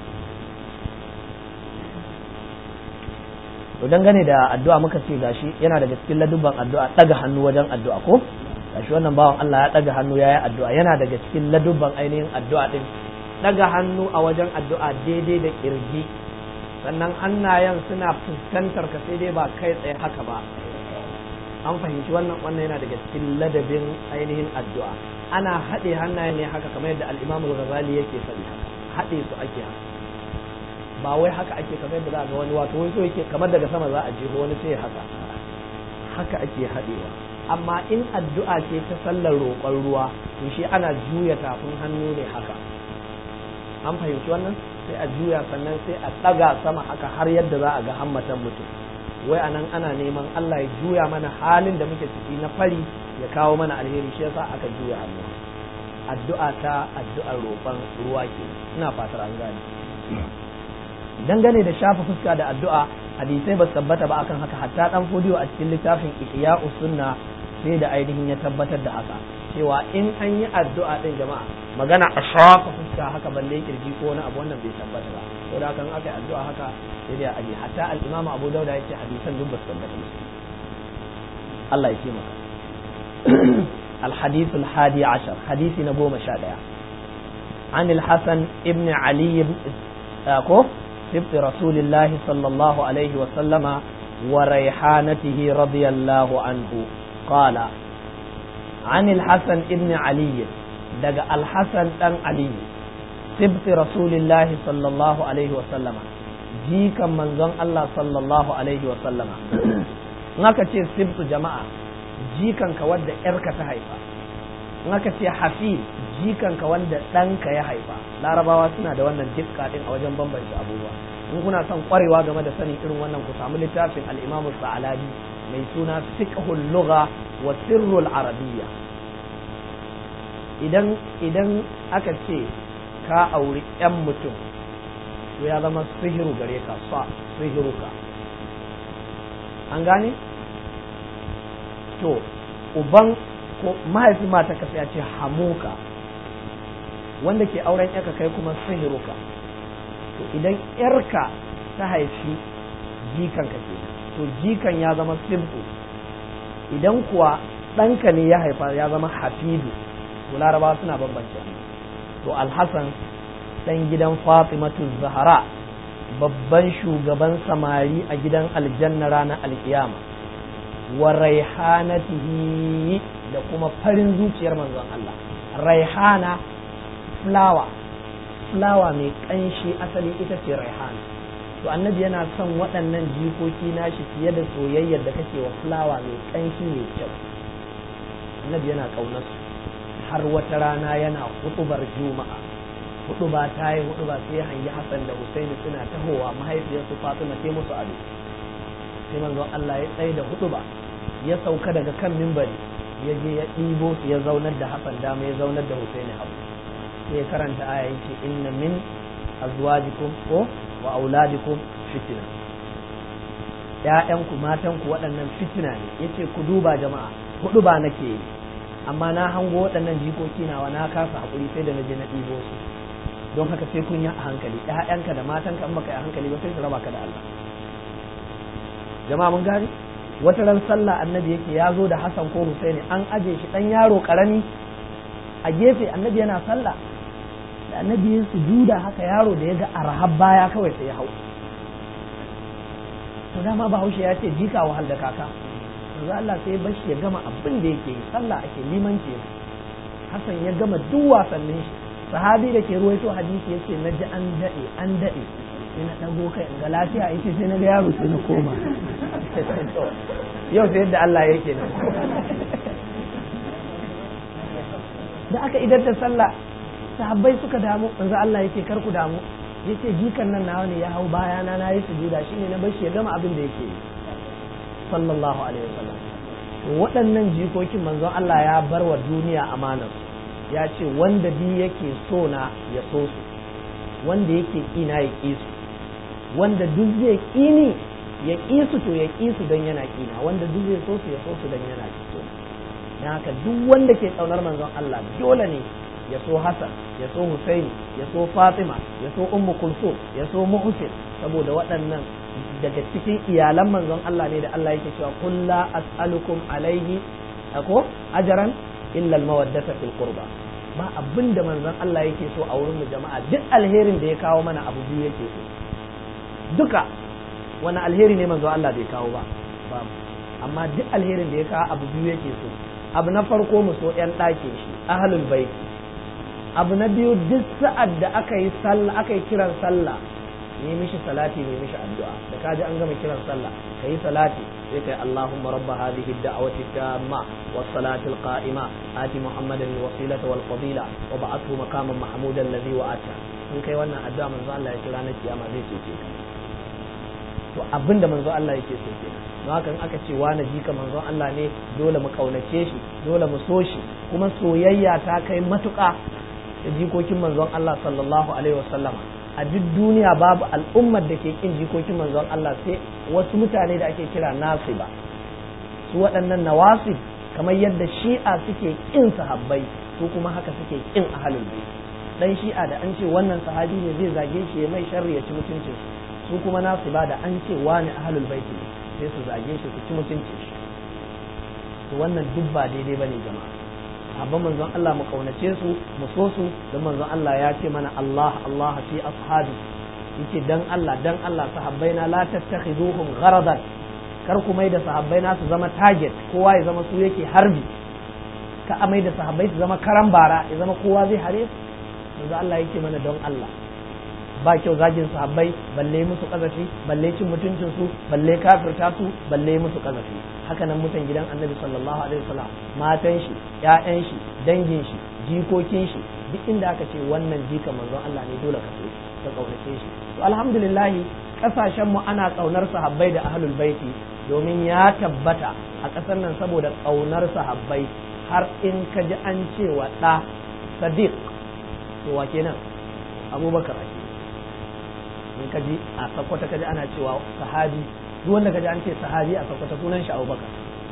to dangane da addu'a muka ce gashi yana daga cikin ladubban addu'a daga hannu wajen addu'a ko gashi wannan bawan Allah ya daga hannu yayi addu'a yana daga cikin ladubban ainihin addu'a din daga hannu a wajen addu'a daidai da kirji sannan hannayen suna fuskantar ka sai dai ba kai tsaye haka ba an fahimci wannan wannan yana daga cikin ladabin ainihin addu'a ana haɗe hannayen ne haka kamar yadda al-Imam al-Ghazali yake faɗi haka haɗe su ake haka ba wai haka ake kamar yadda za ga wani wato wani so yake kamar daga sama za a jeho wani sai haka haka ake haɗewa amma in addu'a ce ta sallar roƙon ruwa to shi ana juya tafin hannu ne haka an fahimci wannan sai a juya sannan sai a ɗaga sama haka har yadda za a ga hammatan mutum wai a nan ana neman Allah ya juya mana halin da muke ciki na fari ya kawo mana alheri shi yasa aka juya hannu addu'a ta addu'ar roƙon ruwa ke ina fatar an gane dangane da shafa fuska da addu'a hadisai ba su tabbata ba akan haka hatta dan fodiyo a cikin littafin ihya'us sunna sai da ainihin ya tabbatar da haka cewa in an yi addu'a din jama'a magana a shafa fuska haka balle kirji ko wani abu wannan bai tabbata ba ko da kan aka yi addu'a haka sai dai aje hatta al-imamu Abu Dawud ya ce hadisan duk ba su tabbata ba Allah ya taimaka الحديث الحادي عشر حديث نبوة مشاهدة عن الحسن ابن علي أكو سبط رسول الله صلى الله عليه وسلم وريحانته رضي الله عنه قال عن الحسن ابن علي دق الحسن بن علي سبط رسول الله صلى الله عليه وسلم جيكا منزون الله صلى الله عليه وسلم naka ce sibtu jama'a jikanka wanda yarka ta haifa naka ce hafi jikanka wanda ɗanka ya haifa larabawa suna da wannan dukka din a wajen bambance abubuwa in kuna son kwarewa game da sanin irin wannan ku samu littafin al-imamu sa'alabi mai suna fiqhul lugha wa sirrul arabiyya idan idan aka ce ka auri yan mutum to ya zama sihiru gare ka sa sihiruka an gane to uban ko mahaifin mata ka sai ya ce hamuka wanda ke auren yarka kai kuma sihiruka to idan yarka ta haifi jikanka ke to jikan ya zama simple idan kuwa ɗanka ne ya haifa ya zama hafidu to laraba suna bambance to alhassan ɗan gidan fatimatu zahara babban shugaban samari a gidan aljanna ranar alkiyama wa raihanatihi da kuma farin zuciyar manzon Allah raihana fulawa fulawa mai kanshi asali ita ce raihana to annabi yana son waɗannan jikoki nashi fiye da soyayyar da kake wa fulawa mai ƙanshi mai kyau annabi yana ƙaunar su har wata rana yana hutubar juma'a hutuba ta yi hutuba sai hangi hassan da husaini suna tahowa mahaifiyarsu fatima sai musu ado sai manzon allah ya tsaye da hutuba ya sauka daga kan mimbari ya je ya ɗibo su ya zaunar da hassan dama ya zaunar da husaini abu sai ya karanta aya yace inna min azwajikum ko wa auladikum fitina ƴaƴanku matanku waɗannan fitina ne yace ku duba jama'a hudu ba nake yi amma na hango waɗannan jikoki nawa na kasa haƙuri sai da na je na ɗibo su don haka sai kun yi a hankali ƴaƴanka da matanka in baka yi a hankali ba sai su raba ka da Allah jama'a mun gani wata ran sallah annabi yake ya zo da Hassan ko Husaini an aje shi dan yaro karami a gefe annabi yana sallah da annabi ya sujuda haka yaro da ya ga arhab baya kawai sai ya hau to dama bahaushe ya ce jika wahal da kaka yanzu Allah sai bashi ya gama abin da yake yi sallah ake limanci ne Hassan ya gama duk wasannin shi sahabi da ke ruwaito hadisi ya ce na ji an daɗe an daɗe sai na ɗago kai ga lafiya ya ce sai na ga yaro sai na koma yau sai yadda Allah yake nan da aka idar da sallah sahabbai suka damu manzo Allah yake kar ku damu yace jikan nan nawa ne ya hau bayana na yi sujuda shine na bashi ya gama abin da yake yi sallallahu alaihi wasallam waɗannan jikokin manzon Allah ya bar wa duniya amanar ya ce wanda bi yake so na ya so su wanda yake ƙina ya ƙi su wanda duk zai ƙini ya ƙi su to ya ƙi su don yana ƙina wanda duk zai so su ya so su don yana so na haka duk wanda ke ƙaunar manzon Allah dole ne ya so Hassan ya so Husaini ya so Fatima ya so Ummu Kulsum ya so Muhsin saboda waɗannan daga cikin iyalan manzon Allah ne da Allah yake cewa qul la as'alukum alaihi ako ajran illa al-mawaddata fil qurba ba abin da manzon Allah yake so a wurin mu jama'a duk alherin da ya kawo mana abu biyu yake so duka wani alheri ne manzon Allah bai kawo ba babu amma duk alherin da ya kawo abu biyu yake so abu na farko mu so yan ɗakin shi ahlul bait abu na biyu duk sa'ad da aka yi sallah aka yi kiran sallah ne mishi salati ne mishi addu'a da kaji an gama kiran sallah kai salati sai kai Allahumma rabb hadhihi ad-da'wati tamma was salati al-qa'ima ati Muhammadan al-wasilata wal fadila wa ba'athu maqaman mahmudan alladhi wa'ata in kai wannan addu'a manzo Allah ya kira na kiyama zai ce ka to abinda manzo Allah yake so kenan don haka in aka ce wani jika manzo Allah ne dole mu kaunace shi dole mu so shi kuma soyayya ta kai matuƙa da jikokin manzon Allah sallallahu alaihi wasallama a duk duniya babu al'ummar da ke kin jikokin manzon Allah sai wasu mutane da ake kira nasiba su waɗannan nawasib kamar yadda shi'a suke kin sahabbai su kuma haka suke kin ahlul bait dan shi'a da an ce wannan sahabi ne zai zage shi ya mai sharri ya ci mutuncin su kuma nasiba da an ce wani ahlul bait ne sai su zage shi su ci mutuncin shi to wannan duk ba daidai bane jama'a sahabban manzon Allah mu kaunace su mu so su don manzon Allah ya ce mana Allah Allah fi ashabi yace dan Allah dan Allah sahabbaina la tattakhiduhum gharadan kar ku mai da sahabbaina su zama target kowa ya zama su yake harbi ka amai da sahabbai su zama karan bara ya zama kowa zai hare su manzon Allah yake mana don Allah ba kyau zagin sahabbai balle musu kazafi balle cin mutuncin su balle kafirta su balle musu kazafi haka nan mutan gidan annabi sallallahu alaihi wasallam matan shi ƴaƴan shi dangin shi jikokin shi duk inda aka ce wannan jika manzon Allah ne dole ka so ka kaunace shi to alhamdulillah kasashen mu ana kaunar sahabbai da ahlul baiti domin ya tabbata a ƙasar nan saboda kaunar sahabbai har in ka ji an ce wa ɗa sadiq to wa kenan abubakar ake in ka ji a sakwata ka ji ana cewa sahabi duk wanda ka ji an ce sahabi a sakwata sunan shi abubakar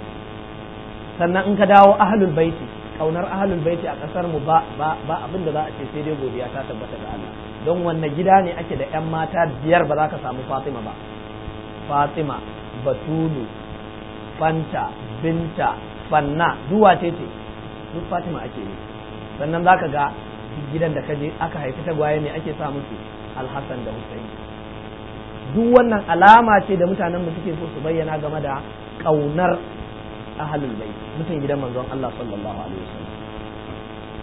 sannan in ka dawo ahlul baiti kaunar ahlul baiti a kasar mu ba ba ba abin da za a ce sai dai godiya ta tabbata ga Allah don wanne gida ne ake da yan mata biyar ba za ka samu Fatima ba Fatima Batulu Fanta Binta Fanna duwa ce ce duk Fatima ake yi sannan za ka ga gidan da ka je aka haifi tagwaye ne ake sa musu alhassan da Hussein duk wannan alama ce da mutanenmu suke so su bayyana game da ƙaunar ahalul bai mutan gidan manzon Allah sallallahu alaihi wasallam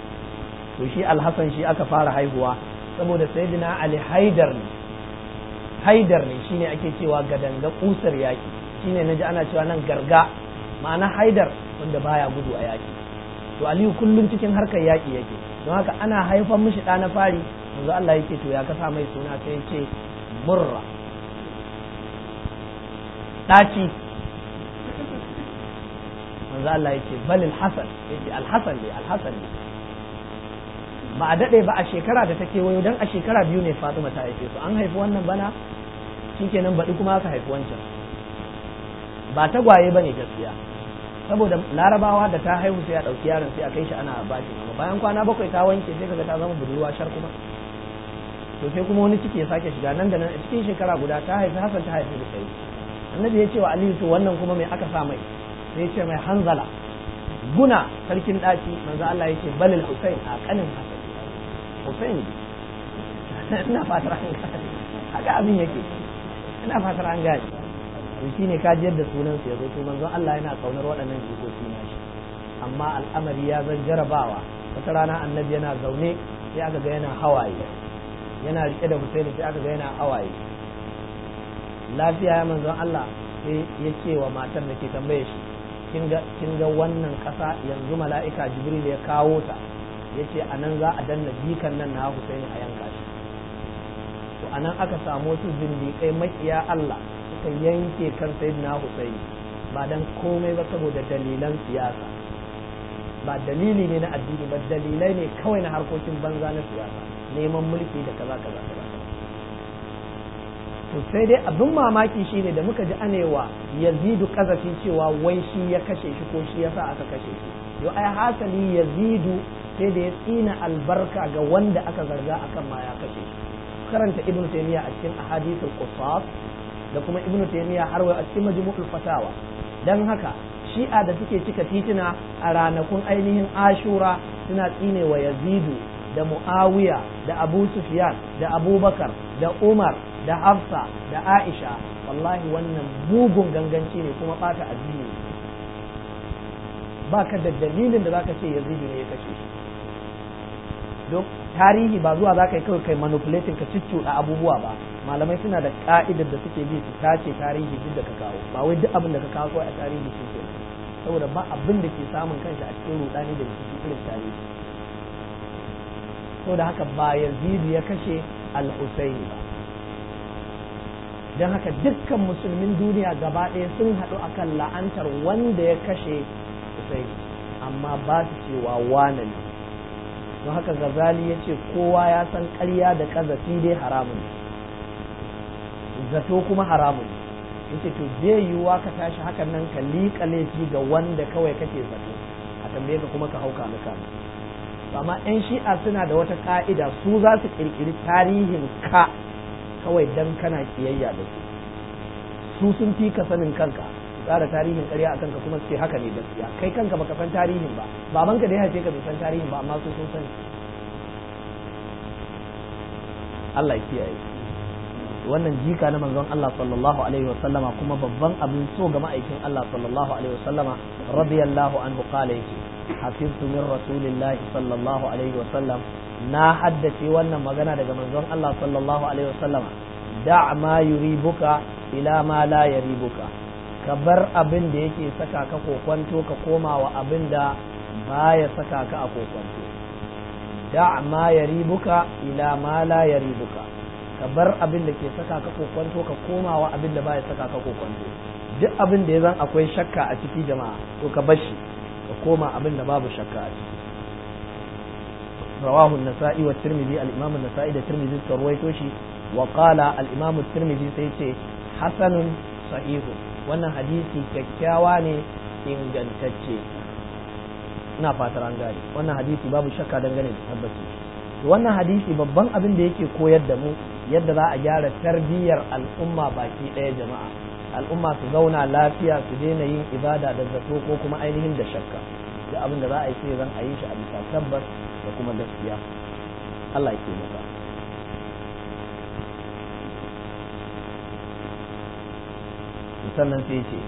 to shi alhassan shi aka fara haihuwa saboda sayyidina ali haidar ne haidar ne shine ake cewa gadanga kusar yaki shine naji ana cewa nan garga ma'ana haidar wanda baya gudu a yaki to aliyu kullum cikin harkar yaki yake don haka ana haifan mishi ɗa na fari yanzu Allah yake to ya kasa mai suna sai ya ce murra ɗaci manzo Allah yake balil hasan yace alhasan ne alhasan ne ba a daɗe ba a shekara da ta kewayo don a shekara biyu ne Fatima ta haife su an haifi wannan bana shikenan baɗi kuma aka haifi wancan ba tagwaye ba ne gaskiya saboda larabawa da ta haihu sai a ɗauki yaron sai a kai shi ana bashi amma bayan kwana bakwai ta wanke sai kaga ta zama budurwa shar kuma to sai kuma wani ciki ya sake shiga nan da nan a cikin shekara guda ta haifi hasan ta haifi sai annabi ya ce wa aliyu to wannan kuma mai aka sa mai sai ya ce mai hanzala guna sarkin ɗaci manzo Allah ya ce balil husain a kanin hasan husain ina fatar an gane haka abin yake ina fatar an gane shi ne ka jiyar da sunan ya zo to manzo Allah yana kaunar waɗannan jikoki na shi amma al'amari ya zan jarabawa wata rana annabi yana zaune sai aka ga yana hawaye yana rike da Husaini sai aka ga yana hawaye lafiya ya manzon Allah sai ya ce wa matar da ke tambaye shi kin ga wannan ƙasa yanzu mala'ika jibril ya kawo ta ya ce a nan za a danna jikan nan na Husaini a yanka shi to a nan aka samu wasu zindiƙai makiya Allah suka yanke kan sayyidina Husaini ba dan komai ba saboda dalilan siyasa ba dalili ne na addini ba dalilai ne kawai na harkokin banza na siyasa neman mulki da kaza kaza kaza to sai dai abin mamaki shine da muka ji anewa yazidu kazafi cewa wai shi ya kashe shi ko shi yasa aka kashe shi yo ai hasali yazidu sai da ya tsina albarka ga wanda aka zarga akan ma ya kashe shi karanta ibnu taymiya a cikin ahadithul qusas da kuma ibnu taymiya har wa a cikin majmu'ul fatawa dan haka shi'a da suke cika titina a ranakun ainihin ashura suna tsine wa yazidu da muawiya da abu sufyan da abubakar da umar da hafsa da aisha wallahi wannan mugun ganganci ne kuma bata addini ba ka da dalilin da zaka ce yazidu ne ya kashe shi don tarihi ba zuwa za ka yi kawai kai manipulating ka cicciɗa abubuwa ba malamai suna da ka'idar da suke bi su tace tarihi duk da ka kawo ba wai duk abin da ka kawo a tarihi shi ke saboda ba abin da ke samun kanshi a cikin rudani da rikici irin tarihi saboda haka ba yazidu ya kashe al-husaini ba don haka dukkan musulmin duniya gaba ɗaya sun haɗu akan la'antar wanda ya kashe husaini amma ba su cewa wane ne don haka gazali ya ce kowa ya san ƙarya da ƙazafi dai haramun zato kuma haramun ya ce to zai yiwuwa ka tashi hakan nan ka liƙa laifi ga wanda kawai kake zato a tambaye ka kuma ka hauka maka amma 'yan shi'a suna da wata ka'ida su za su ƙirƙiri tarihin ka kawai dan kana kiyayya da su su sun fi ka sanin kanka tsara tarihin ƙarya a kanka kuma ce haka ne gaskiya kai kanka baka san tarihin ba babanka da ya haife ka bai san tarihin ba amma su sun sani Allah ya kiyaye wannan jika na manzon Allah sallallahu alaihi wa sallama kuma babban abin so ga ma'aikin Allah sallallahu alaihi wa sallama radiyallahu anhu qala yake hafiztu min rasulillahi sallallahu alaihi wa sallam na haddace wannan magana daga manzon Allah sallallahu alaihi wa sallama da' ma yuribuka ila ma la yaribuka ka bar abin da yake saka ka kokwanto ka koma wa abin da baya saka ka a kokwanto da ma yaribuka ila ma la yaribuka ka bar abin da ke saka ka kokwanto ka koma wa abin da baya saka ka kokwanto duk abin da ya zan akwai shakka a ciki jama'a to ka bar shi ka koma abin da babu shakka a ciki رواه النسائي والترمذي الإمام النسائي ده ترمذي ترويته شي وقال الإمام الترمذي سيتي حسن صحيح wannan hadisi kyakkyawa ne ingantacce ina fatar an gane wannan hadisi babu shakka dangane da tabbaci wannan hadisi babban abin da yake koyar da mu yadda za a gyara tarbiyyar al'umma baki ɗaya jama'a al'umma su zauna lafiya su daina yin ibada da zato ko kuma ainihin da shakka da abin da za a yi sai zan a yi shi a bisa tabbas da kuma gaskiya Allah ya taimaka sannan sai ce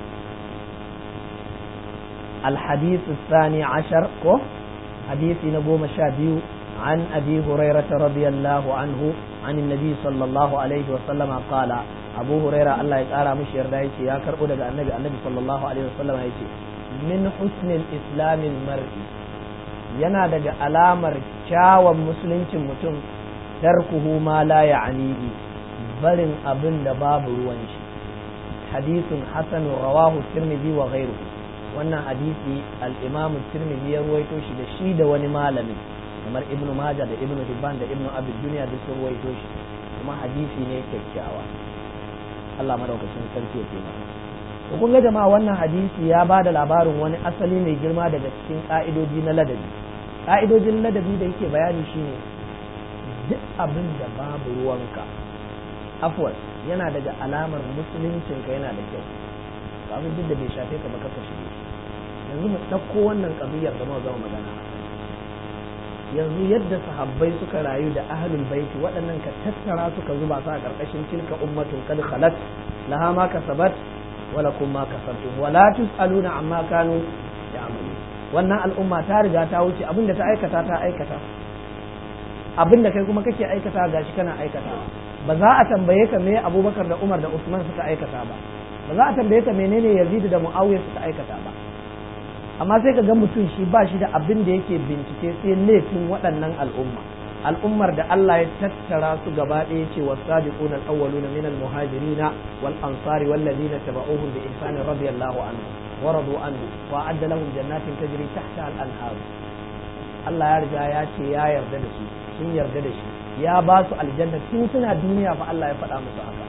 الحديث الثاني عشر كو حديث نقوم شابيو عن أبي هريرة رضي الله عنه عن النبي صلى الله عليه وسلم قال أبو هريرة الله يقال مش يردائي يا كربو النبي النبي صلى الله عليه وسلم يقول من حسن الإسلام المرء yana daga alamar kyawun musuluncin mutum tarkuhu ma la ya'nihi barin abin da babu ruwan shi hadisun hasan rawahu tirmidhi wa ghayruhu wannan hadisi al-imam tirmidhi ya ruwaito shi da shi da wani malami kamar ibnu majah da ibnu hibban da ibnu abi dunya duk sun ruwaito shi kuma hadisi ne kyakkyawa Allah madaukakin sarki ya taimaka to kun ga jama'a wannan hadisi ya ba da labarin wani asali mai girma daga cikin ka'idoji na ladabi ka'idojin ladabi da yake bayani shine duk abin da babu ruwanka afwan yana daga alamar musuluncinka yana da kyau abin duk da bai shafe ka ba ka shige yanzu mu ɗauko wannan ƙabiyar da muka zama magana yanzu yadda sahabbai suka rayu da ahlul baiti waɗannan ka tattara suka zuba su a ƙarƙashin tilka ummatun kad khalat laha ma kasabat wala kun ma kasabtum wala tusaluna amma kanu ya'malu wannan al'umma ta riga ta wuce abinda ta aikata ta aikata abinda kai kuma kake aikata gashi kana aikata ba za a tambaye ka me Abubakar da Umar da Usman suka aikata ba ba za a tambaye ka menene Yazid da Muawiya suka aikata ba amma sai ka ga mutum shi ba shi da abin da yake bincike sai laifin waɗannan al'umma al'ummar da Allah ya tattara su gaba ɗaya ce wa sabiquna al-awwaluna min al-muhajirina wal ansari wal ladina tabauhum bi ihsan radiyallahu anhu wa radu anhu wa adda lahum jannatin tajri tahta al-anhar Allah ya riga ya ce ya yarda da su sun yarda da shi ya ba su aljanna tun suna duniya fa Allah ya faɗa musu haka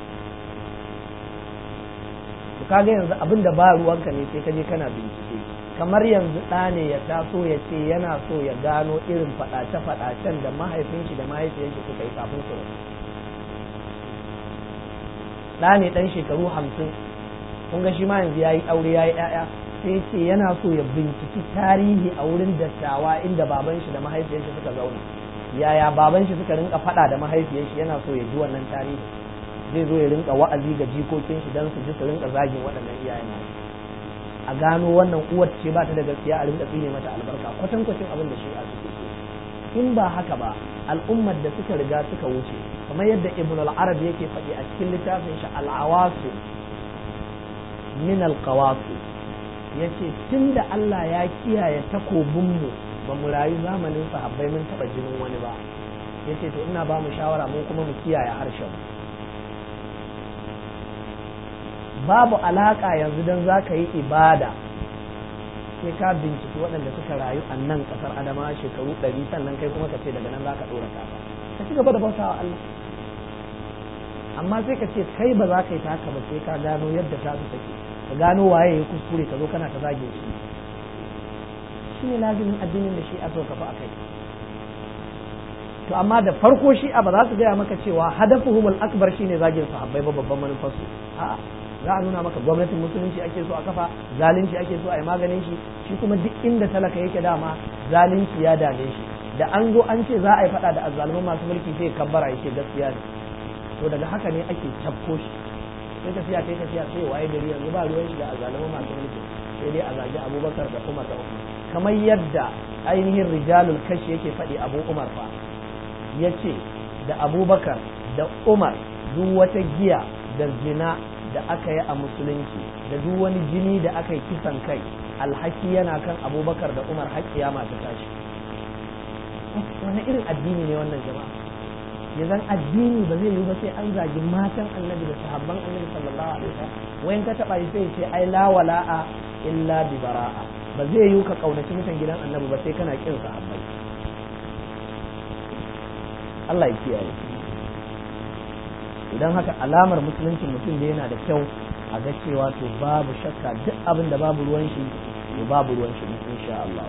to kaga yanzu abin da ba ruwanka ne sai ka je kana bincike kamar yanzu ɗa ne ya taso ya ce yana so ya gano irin faɗace-faɗacen da mahaifin shi da mahaifiyar shi suka yi kafin su rasu ɗa ne ɗan shekaru hamsin kun ga shi ma yanzu ya yi aure ya yi ‘ya'ya sai ce yana so ya binciki tarihi a wurin dattawa inda baban shi da mahaifiyar shi suka zauna yaya baban shi suka rinka faɗa da mahaifiyar shi yana so ya ji wannan tarihi zai zo ya rinka wa'azi ga jikokin shi don su ji su rinka zagin waɗannan iyayen nasu a gano wannan uwar ce ba ta da gaskiya a rinka tsine mata albarka kwatankwacin abin da shi'a suke so in ba haka ba al'ummar da suka riga suka wuce kamar yadda ibn al-arab yake faɗi a cikin littafin shi al-awasu min al-qawasu yace tunda Allah ya kiyaye takobin mu ba mu rayu zamanin sahabbai mun taba jinin wani ba yace to ina ba mu shawara mu kuma mu kiyaye harshen mu babu alaka yanzu don za ka yi ibada sai ka binciki waɗanda suka rayu a nan ƙasar adama shekaru ɗari sannan kai kuma ka ce daga nan za ka ɗora kafa ka ci gaba da bauta wa Allah amma sai ka ce kai ba za ka yi ta haka ba sai ka gano yadda ta su take ka gano waye ya kuskure ka zo kana ta zage shi shi ne lazimin addinin da shi a so ka fa a kai to amma da farko shi a ba za su gaya maka cewa hadafuhumul akbar shine zagin sahabbai ba babban manufarsu a'a za a nuna maka gwamnatin musulunci ake so a kafa zalunci ake so a yi maganin shi shi kuma duk inda talaka yake dama zalunci ya dame shi da an zo an ce za a yi fada da azzaluman masu mulki sai kabbara yake gaskiya ne to daga haka ne ake cafko shi sai tafiya kai tafiya sai waye gari yanzu ba ruwan shi da azzaluman masu mulki sai dai a zagi abubakar da umar da umar kamar yadda ainihin rijalul kashi yake faɗi abu umar fa ya ce da abubakar da umar duk wata giya da zina da aka yi a musulunci da duk wani jini da aka yi kisan kai alhaki yana kan abubakar da umar haƙƙiya masu tashi wani irin addini ne wannan jama'a ya zan addini ba zai yi ba sai an zagi matan annabi da sahabban annabi sallallahu alaihi wasallam wayan ka taba sai ce ai la wala'a illa bi bara'a ba zai yi ka kaunaci mutan gidan annabi ba sai kana kin sahabbai Allah ya kiyaye idan haka alamar musulunci mutum da yana da kyau a ga cewa to babu shakka duk abin da babu ruwan shi to babu ruwan shi insha Allah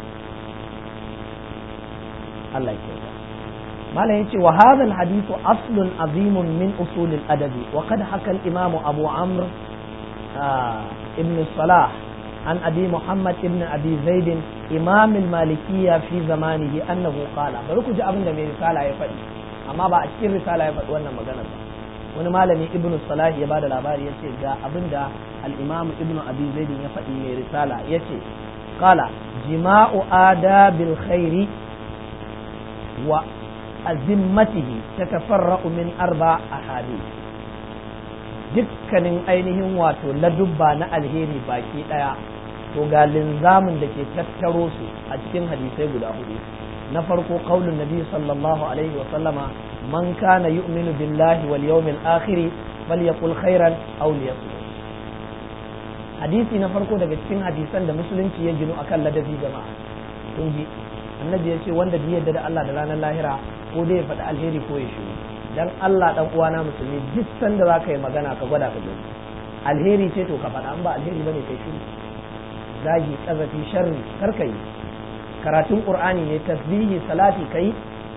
Allah ya kiyaye malam yace wa hadha alhadith aslun azimun min usul al-adab wa qad haka al-imam Abu Amr ibn Salah عن أبي محمد ابن أبي زيد إمام المالكية في زمانه أنه قال بركو جاء من رسالة يفعل أما بعد كل رسالة يفعل وانا مغانا wani malami ibn salah ya bada labari ya ce ga abin da al-imam ibn abi zaid ya faɗi mai risala ya ce qala jima'u adabil khairi wa azimmatihi tatafarra'u min arba ahadith dukkanin ainihin wato ladubba na alheri baki daya to ga linzamin da ke tattaro su a cikin hadisai guda hudu na farko qaulun nabi sallallahu alaihi wa sallama man kana yu'minu billahi wal yawmil akhir falyaqul khairan aw liyasmut hadisi na farko daga cikin hadisan da musulunci ya ginu akan ladabi jama'a kun ji annabi ya ce wanda bai yarda da Allah da ranar lahira ko dai ya faɗi alheri ko ya shiru dan Allah dan uwana musulmi duk sanda za ka yi magana ka gwada ka gani alheri ce to ka faɗa an ba alheri bane kai shiru zagi kazafi sharri kar ka yi karatun qur'ani ne tasbihi salati kai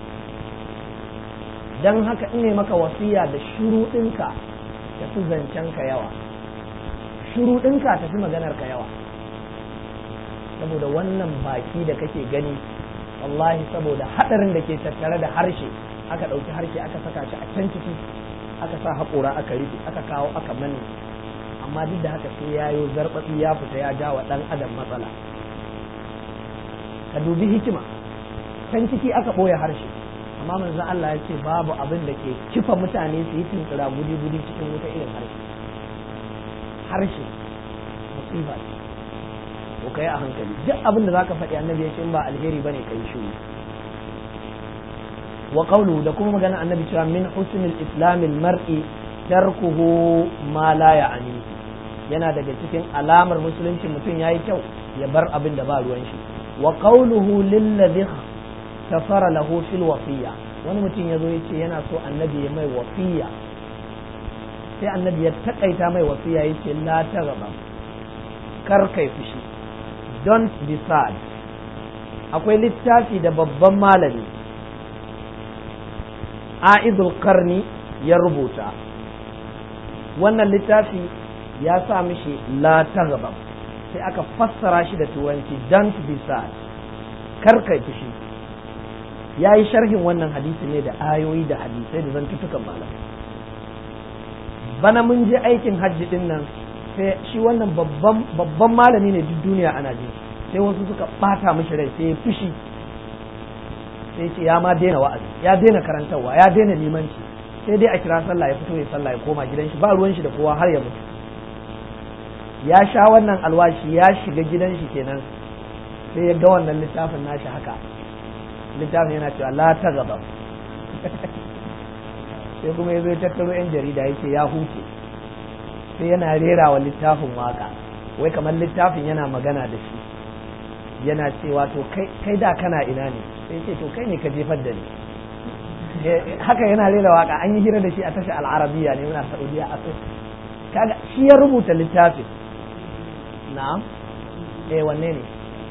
dan haka in ne maka wasiya da shuruɗinka da su zancen ka yawa shuruɗinka tafi maganar ka yawa saboda wannan baki da kake gani wallahi saboda haɗarin da ke tattare da harshe aka ɗauki harshe aka saka shi a can ciki aka sa haƙora aka rufe aka kawo aka manne amma duk da haka sai ya yi zarɓatsi ya fita ya ja wa ɗan adam matsala ka dubi hikima can ciki aka ɓoye harshe amma manzon Allah ya ce babu abin da ke kifa mutane su yi tunkura gudi-gudi cikin wuta irin harshe harshe musiba ce to kai a hankali duk abin da zaka faɗi annabi ya ce in ba alheri bane kai shiru wa qawlu da kuma magana annabi cewa min husnil islamil mar'i tarkuhu ma la ya'ni yana daga cikin alamar musulunci mutum yayi kyau ya bar abin da ba ruwan shi wa qawluhu lil ladhi kafara lahu fil wasiya wani mutum yazo yace yana so annabi ya mai wasiya sai annabi ya takaita mai wasiya yace la taghaba kar kai fushi don't be sad akwai littafi da babban malami a'idul karni ya rubuta wannan littafi ya sa mishi la taghaba sai aka fassara shi da turanci don't be sad kar kai fushi ya yi sharhin wannan hadisi ne da ayoyi da hadisai da zantutukan malamai bana mun je aikin hajji din nan sai shi wannan babban malami ne duk duniya ana ji sai wasu suka bata mishi rai sai ya fushi sai ce ya ma daina wa'azi ya daina karantarwa ya daina limanci sai dai a kira sallah ya fito ya sallah ya koma gidan shi ba ruwan shi da kowa har ya mutu ya sha wannan alwashi ya shiga gidan shi kenan sai ya ga wannan littafin nashi haka littafin yana cewa la ta gaba sai kuma ya zo ya tattaro yan jarida yake ya huce sai yana rera wa littafin waka wai kamar littafin yana magana da shi yana cewa to kai da kana ina ne sai ce to kai ne ka jefar da ni haka yana rera waka an yi hira da shi a tashar al'arabiya ne muna saudiya a kaga shi ya rubuta littafin na'am eh wanne ne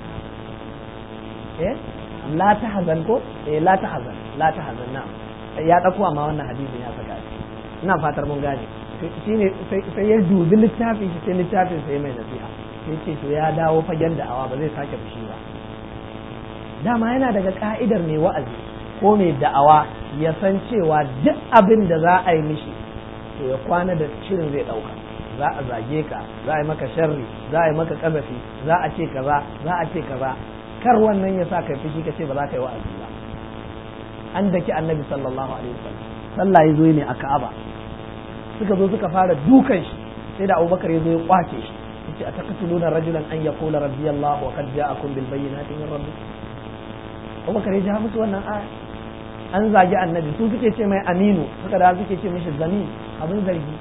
eh la tahzan ko eh la tahzan la tahzan na'am ya dauko amma wannan hadisin ya saka shi ina fatar mun gane shine sai ya dubi littafin shi sai littafin sai mai nasiha sai ce to ya dawo fagen da'awa ba zai sake fushi ba dama yana daga ka'idar mai wa'azi ko mai da'awa ya san cewa duk abin da za a yi mishi to ya kwana da shirin zai ɗauka za a zage ka za a yi maka sharri za a yi maka kazafi za a ce kaza za a ce kaza kar wannan ya sa kai fushi ka ce ba za ka yi wa'azi ba an daki annabi sallallahu alaihi wasallam sallah ya zo ne a ka'aba suka zo suka fara dukan shi sai da abubakar ya zo ya kwace shi yace ataqtuluna rajulan an yaqula rabbi allah wa qad ja'akum bil bayyinati min rabbikum abubakar ya ji musu wannan aya an zagi annabi su suke ce mai aminu suka da suke ce mishi zami abin zargi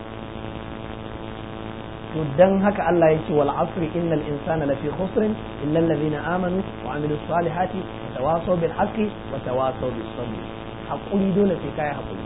to dan haka Allah ya ce wal asri innal insana lafi khusr illa alladhina amanu wa amilus salihati wa tawasaw bil haqqi wa tawasaw bis sabr hakuri dole sai kai hakuri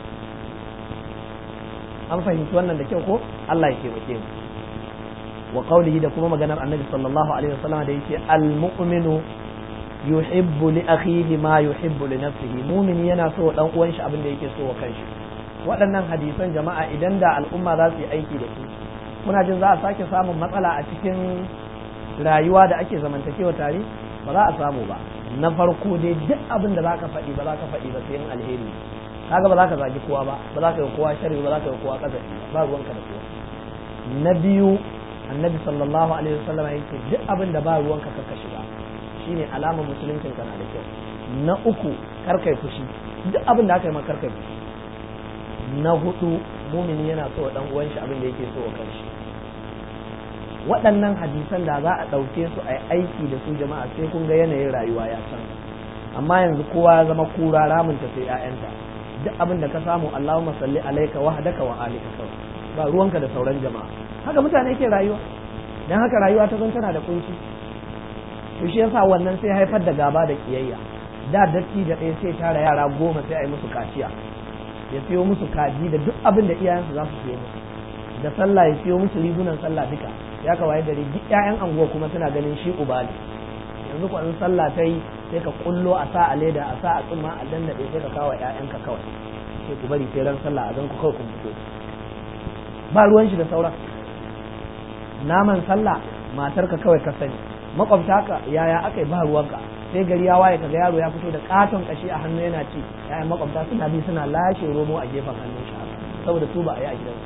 an fahimci wannan da kyau ko Allah ya taimake mu wa qawlihi da kuma maganar annabi sallallahu alaihi wasallam da yake al mu'minu yuhibbu li akhihi ma yuhibbu li nafsihi mu'mini yana so dan uwan shi abin da yake so wa kanshi waɗannan hadisan jama'a idan da al'umma za su yi aiki da su muna jin za a sake samun matsala a cikin rayuwa da ake zamantakewa tare ba za a samu ba na farko dai duk abin da za ka faɗi ba za ka faɗi ba sai yin alheri kaga ba za ka zagi kowa ba ba za ka yi kowa sharri ba za ka yi kowa kazafi ba ruwanka da kowa na biyu annabi sallallahu alaihi wasallam yake duk abin da ba ruwanka ka shiga shine alamar musuluncin kana da kyau na uku karkai fushi duk abin da aka yi ma karkai fushi na hudu mumini yana so dan uwan shi abin da yake so wa kanshi waɗannan hadisan da za a ɗauke su a aiki da su jama'a sai kun ga yanayin rayuwa ya canza amma yanzu kowa ya zama kura ramunta sai 'ya'yanta duk abin da ka samu Allahumma salli alaika wahdaka wa alika kawai ba ruwanka da sauran jama'a haka mutane ke rayuwa dan haka rayuwa ta zan tana da kunci to shi yasa wannan sai haifar da gaba da kiyayya da datti da ɗaya sai tara yara goma sai a yi musu kaciya ya siyo musu kaji da duk abin da iyayensu za su siyo musu da sallah ya siyo musu rigunan sallah duka ya kawaye dare duk ƴaƴan anguwa kuma suna ganin shi uba ne yanzu ko in sallah ta yi sai ka kullo a sa a leda a sa a tsumma a dandaɗe sai ka kawo ƴaƴanka kawai sai ku bari sai ran sallah a zan ku kawai kun fito ba ruwan shi da sauran naman sallah matarka kawai ka sani makwabta ka yaya aka yi ba ruwanka sai gari ya waye kaga yaro ya fito da katon kashi a hannu yana ci yayan makwabta suna bi suna lashe romo a gefen hannun shi saboda su ba a yi a gidansu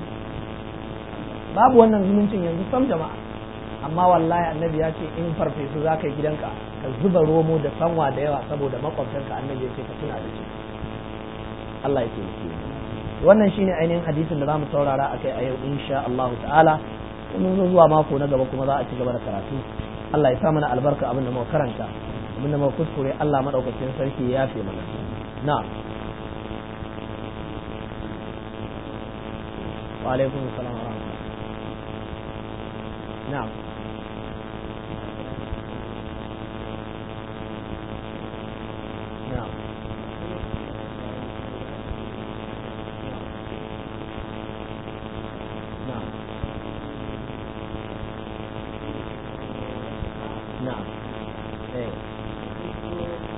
babu wannan zumuncin yanzu sam jama'a amma wallahi annabi ya ce in farfesu za ka yi gidanka ka zuba romo da sanwa da yawa saboda makwabtanka annabi ya ce ka tuna da shi Allah ya taimake wannan shine ainihin hadisin da zamu saurara akai a yau insha Allah ta'ala mun zo zuwa mako na gaba kuma za a ci gaba da karatu Allah ya sa mana albarka abin da muka karanta abin da muka kuskure Allah madaukakin sarki ya yafe mana na'am wa alaikum assalam wa rahmatullah na'am na'am na'am na'am eh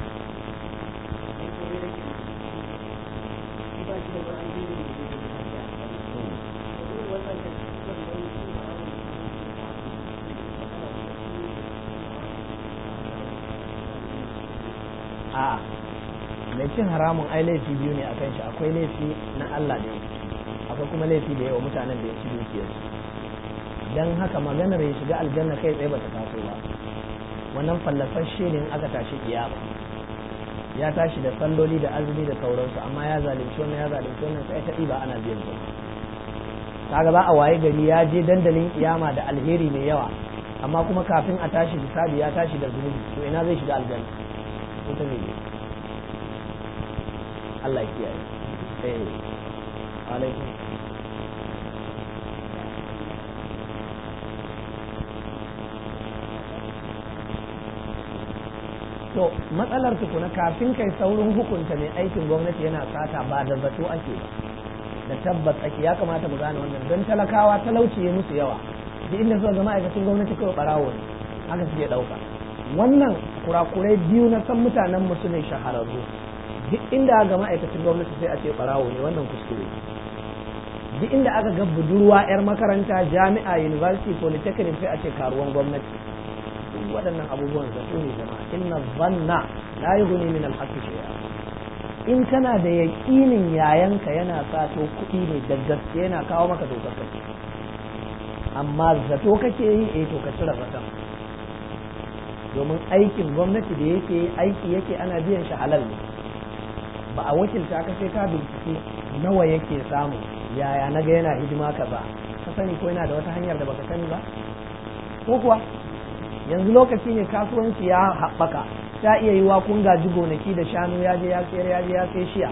a mai cin haramun ai laifi biyu ne akan shi akwai laifi na Allah da akwai kuma laifi da yawa mutanen da ya ci dukiyarsu dan haka maganar ya shiga aljanna kai tsaye bata taso ba wannan fallasashe ne in aka tashi kiyama ya tashi da salloli da azumi da sauransu amma ya zalunci wannan ya zalunci wannan sai ta ba ana biyan su kaga za a waye gari ya je dandalin kiyama da alheri mai yawa amma kuma kafin a tashi bisabi ya tashi da zunubi to ina zai shiga aljanna ita ne Allah ya kiyaye eh alaikum to matsalar tukuna kafin kai saurin hukunta mai aikin gwamnati yana sata ba da zato ake ba da tabbas ake ya kamata mu gane wannan don talakawa talauci ya musu yawa duk inda suka ga ma'aikacin gwamnati kawai barawo ne haka suke ɗauka wannan kurakurai biyu na san mutanen mu su ne shahararru duk inda ga ma'aikacin gwamnati sai a ce barawo ne wannan kuskure duk inda aka ga budurwa 'yar makaranta jami'a university polytechnic sai a ce karuwan gwamnati duk waɗannan abubuwan zato ne jama'a inna zanna la yughni min al-haqqi shay'a in kana da yaƙinin yayanka yana sato kuɗi ne da gaske yana kawo maka dokar kai amma zato kake yi eh to ka cire zaton domin aikin gwamnati da yake aiki yake ana biyan shi halal ne ba a wakilta ka sai ka bincike nawa yake samu yaya na ga yana hidima kaza ka sani ko yana da wata hanyar da baka sani ba ko kuwa yanzu lokaci ne kasuwanci ya haɓaka ta iya yi wa kun gaji gonaki da shanu ya je ya sayar ya je ya sai shiya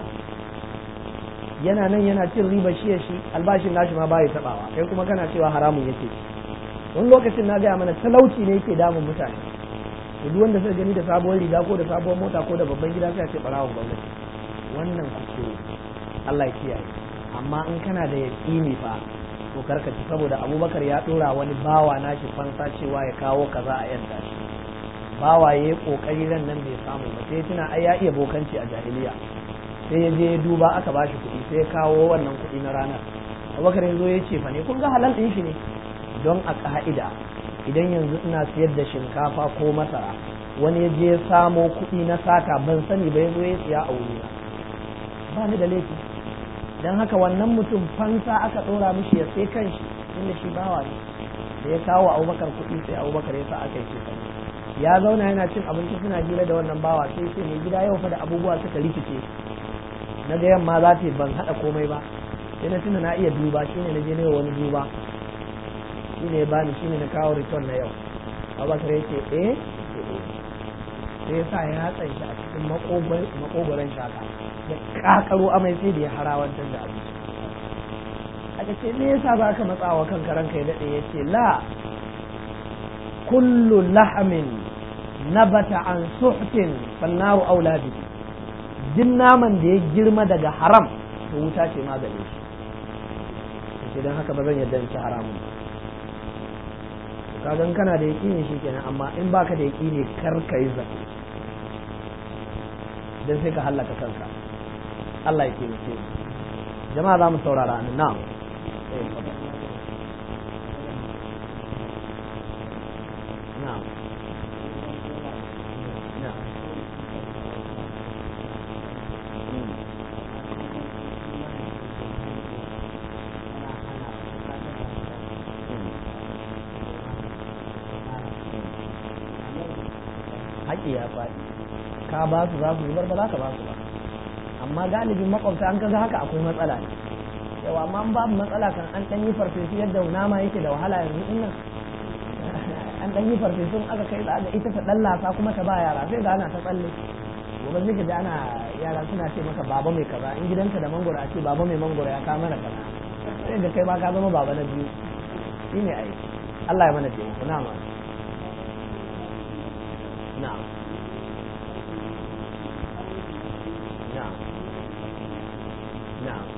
yana nan yana cin riba shiya shi albashin nashi ma bai tabawa kai kuma kana cewa haramun yake wani lokacin na gaya mana talauci ne yake damun mutane to duk wanda suka gani da sabuwar riga ko da sabuwar mota ko da babban gida sai a ce barawon gwamnati wannan kuskure Allah ya kiyaye amma in kana da yaƙini fa to karkaci saboda abubakar ya dora wani bawa nashi fansa cewa ya kawo kaza a yadda shi bawa ya yi kokari ran nan bai samu ba sai tuna ai ya iya bokanci a jahiliya sai ya je ya duba aka ba shi kuɗi sai ya kawo wannan kuɗi na ranar abubakar ya zo ya ce fa ne kun ga halal ɗin shi ne don a ka'ida idan yanzu ina siyar da shinkafa ko masara wani ya je ya samo kuɗi na sata ban sani ba ya zo ya siya a wurina ba ni da laifi don haka wannan mutum fansa aka ɗora mishi ya sai kanshi inda shi bawa ne da ya kawo abubakar kuɗi sai abubakar ya sa aka yi ce ya zauna yana cin abinci suna hira da wannan bawa sai ce mai gida yau fa da abubuwa suka rikice na ga yamma za ta ban haɗa komai ba sai na tuna na iya duba shine na je ne wani duba shine ya bani shine na kawo return na yau abubakar ya ce eh sai ya sa ya hatsan shi a cikin makogoron shaka da kakaro amai sai da ya harawantar da abinci aka ce me yasa ba ka matsawa kanka ranka ya daɗe ya ce la kullu lahamin nabata an suhtin fannaru aula bi duk naman da ya girma daga haram to wuta ce maganin shi don haka ba zan yarda in ci haramun kagan kana da yaƙini shi kenan amma in baka da yaƙini kar ka yi zaɓe don sai ka hallaka kanka Allah ya taimake mu jama'a za mu saurara nan na'am na'am na'am haƙi ya faɗi ka ba su za su zubar ba za ka ba su ba amma galibin makwabta an kaga haka akwai matsala ne yawa amma an babu matsala kan an ɗan yi farfesu yadda nama yake da wahala yanzu din nan an ɗan yi farfesun aka kai da ita ta ɗan lasa kuma ta ba yara sai ga ana ta tsalle gobe zai da ana yara suna ce maka baba mai kaza in gidanka da mangoro a ce baba mai mangoro ya kama mana kaza sai da kai ma ka zama baba na biyu shine ai Allah ya mana taimako na ma na'am na'am na'am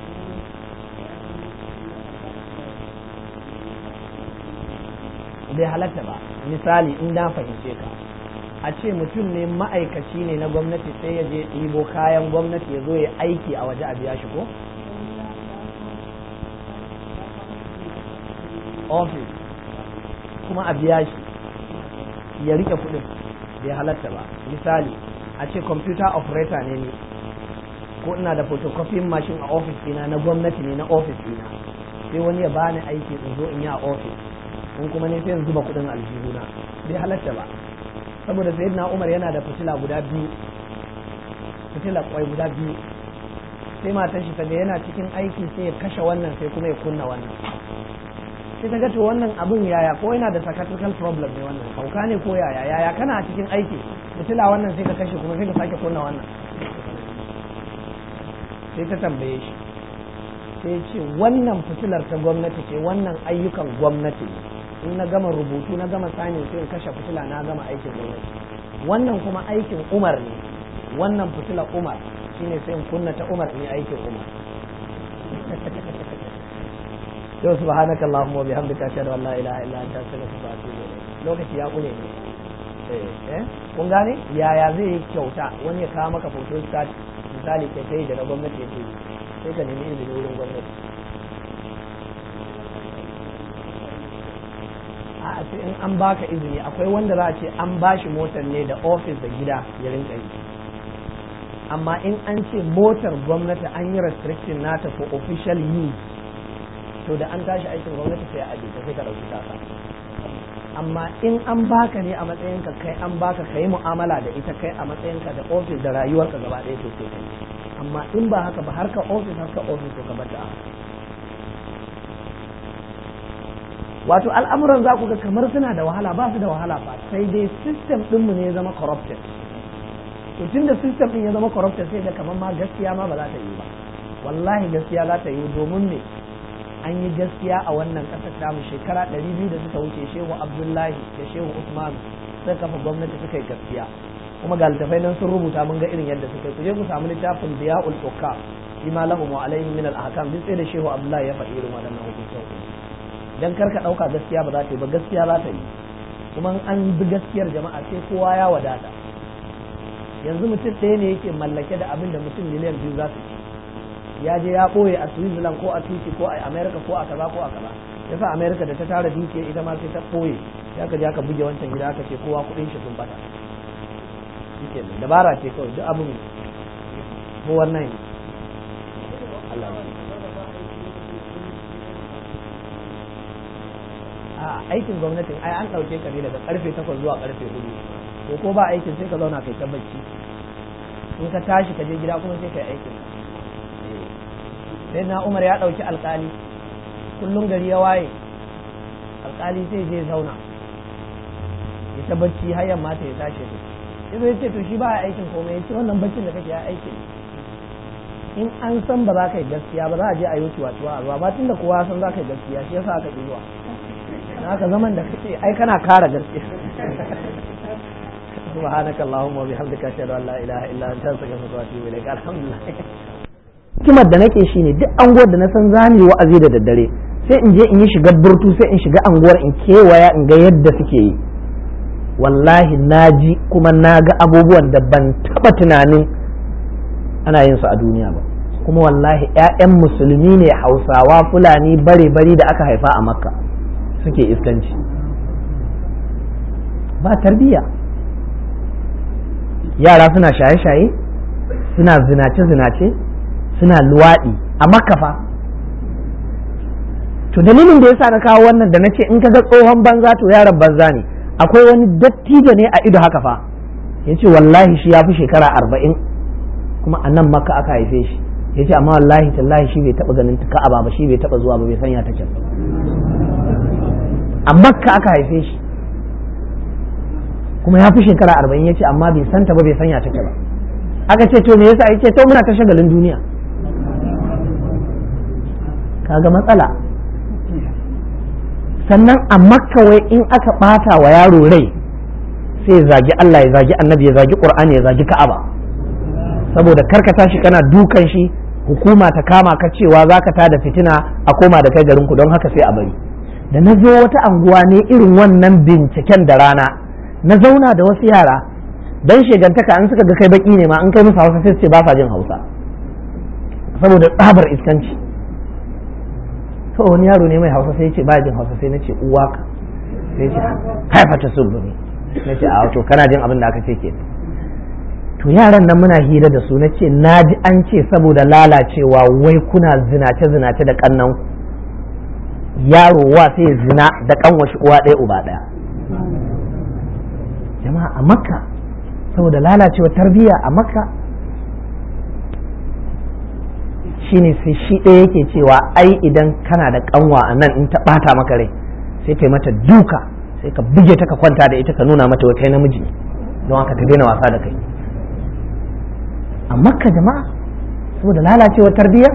bai halatta ba misali in na fahimce ka a ce mutum ne ma'aikaci ne na gwamnati sai ya je ɗibo kayan gwamnati ya zo ya aiki a waje a biya shi ko? ofis kuma a biya shi ya rike kuɗin bai halatta ba misali a ce computer operator ne ni ko ina da photocopy machine a ofis ɗina na gwamnati ne na ofis ɗina sai wani ya bani aiki in zo in yi a ofis in kuma ne sai in zuba kuɗin aljihuna bai halatta ba saboda sayyidina umar yana da fitila guda biyu fitila kwai guda biyu sai matan shi taga yana cikin aiki sai ya kashe wannan sai kuma ya kunna wannan sai ta ga to wannan abun yaya ko yana da psychiatrical problem ne wannan hauka ne ko yaya yaya kana cikin aiki fitila wannan sai ka kashe kuma sai ka sake kunna wannan sai ta tambaye shi sai ce wannan fitilar ta gwamnati ce wannan ayyukan gwamnati ne in na gama rubutu na gama sani sai in kashe fitila na gama aikin gwamnati wannan kuma aikin umar ne wannan fitila umar shine sai in kunna ta umar ne aikin umar yau subhanaka allahumma wa bihamdika ashhadu an la ilaha illa anta astaghfiruka wa atubu ilayk lokaci ya kure ne eh kun gane yaya zai yi kyauta wani ya kawo maka photo start misali kai sai da na gwamnati yake sai ka nemi izini wurin gwamnati a sai in an baka izini akwai wanda za a ce an bashi motar ne da ofis da gida ya rinka yi amma in an ce motar gwamnati an yi restriction nata for official use to da an tashi aikin gwamnati sai a ajiye sai ka ɗauki tasa amma in an baka ne a matsayinka kai an baka ka yi mu'amala da ita kai a matsayinka da ofis da rayuwarka gaba ɗaya to sai kai amma in ba haka ba harka ofis harka ofis to ka bar da wato al'amuran za ku ga kamar suna da wahala ba su da wahala ba sai dai system ɗinmu ne ya zama corrupted to tun da system ɗin ya zama corrupted sai da kamar ma gaskiya ma ba za ta yi ba wallahi gaskiya za ta yi domin ne an yi gaskiya a wannan ƙasar tamu shekara ɗari biyu da suka wuce shehu abdullahi da shehu usman suka kafa gwamnati suka yi gaskiya kuma ga littafai nan sun rubuta mun ga irin yadda suka yi ku je ku samu littafin diya'ul hukam bima lahum wa alaihim min al-ahkam duk sai da shehu abdullahi ya faɗi irin waɗannan hukuncin dan kar ka ɗauka gaskiya ba za ta yi ba gaskiya za ta yi kuma an bi gaskiyar jama'a sai kowa ya wadata yanzu mutum ɗaya ne yake mallake da abin da mutum miliyan biyu za su ci ya je ya ɓoye a switzerland ko a tuki ko a america ko a kaza ko a kaza yasa america da ta tara dukiya ita ma sai ta ɓoye ya ka je aka buge wancan gida aka ce kowa kuɗin shi sun bata shike dabara ce kawai duk abin ko wannan Allah a aikin gwamnatin ai an ɗauke ka ne daga karfe takwas zuwa karfe hudu to ko ba aikin sai ka zauna kai ta bacci in ka tashi ka je gida kuma sai kai aikin sai na umar ya ɗauki alkali kullum gari ya waye alkali sai je zauna ya ta bacci har yamma ta ya tashi ya zai ce to shi ba aikin komai ya ce wannan baccin da kake ya aikin in an san ba za ka yi gaskiya ba za a je a yi wucewa tuwa a ba tun da kowa san za ka yi gaskiya shi yasa aka ƙi zuwa na haka zaman da kake ai kana kara gaskiya subhanaka allahumma wa bihamdika ashhadu an la ilaha illa anta astaghfiruka wa atubu ilaik alhamdulillah hikimar da nake shine duk anguwar da na san zani wa'azi da daddare sai in je in yi shiga burtu sai in shiga anguwar in kewaya in ga yadda suke yi wallahi na ji kuma na ga abubuwan da ban taba tunanin ana yin su a duniya ba kuma wallahi 'ya'yan musulmi ne hausawa fulani bare bari da aka haifa a makka suke iskanci ba tarbiyya yara suna shaye-shaye suna zinace-zinace suna luwaɗi a makafa to dalilin da yasa na kawo wannan da na ce in ka ga tsohon banza to yaron banza ne akwai wani dattijo ne a ido haka fa ya ce wallahi shi ya fi shekara arba'in kuma a nan maka aka haife shi ya ce amma wallahi tallahi shi bai taɓa ganin ka'aba ba shi bai taɓa zuwa ba bai sanya ta can a makka aka haife shi kuma ya fi shekara arba'in ya ce amma bai santa ba bai sanya take ba aka ce to me yasa ya ce to muna ta shagalin duniya kaga matsala sannan a makka wai in aka bata wa yaro rai sai ya zagi Allah ya zagi annabi ya zagi qur'ani ya zagi ka'aba saboda karka tashi kana dukan shi hukuma ta kama ka cewa zaka tada fitina a koma da kai garin ku don haka sai a bari da na zo wata anguwa ne irin wannan binciken da rana na zauna da wasu yara dan shegantaka an suka ga kai baki ne ma an kai musu hausa sai su ce ba sa jin hausa saboda tsabar iskanci to wani yaro ne mai hausa sai ya ce ba jin hausa sai na ce uwa ka sai ya ce haifa ta sulbuni na ce a to kana jin abin da aka ce ke to yaran nan muna hira da su na ce na ji an ce saboda lalacewa wai kuna zinace zinace da kannan yaro wa sai zina da kanwashi uwa ɗaya uba ɗaya jama'a a makka saboda lalacewa tarbiyya a makka shine sai shi ɗaya yake cewa ai idan kana da kanwa a nan in ta ɓata maka rai sai kai mata duka sai ka buge ta ka kwanta da ita ka nuna mata wata namiji don haka ta daina wasa da kai a makka jama'a saboda lalacewa tarbiyya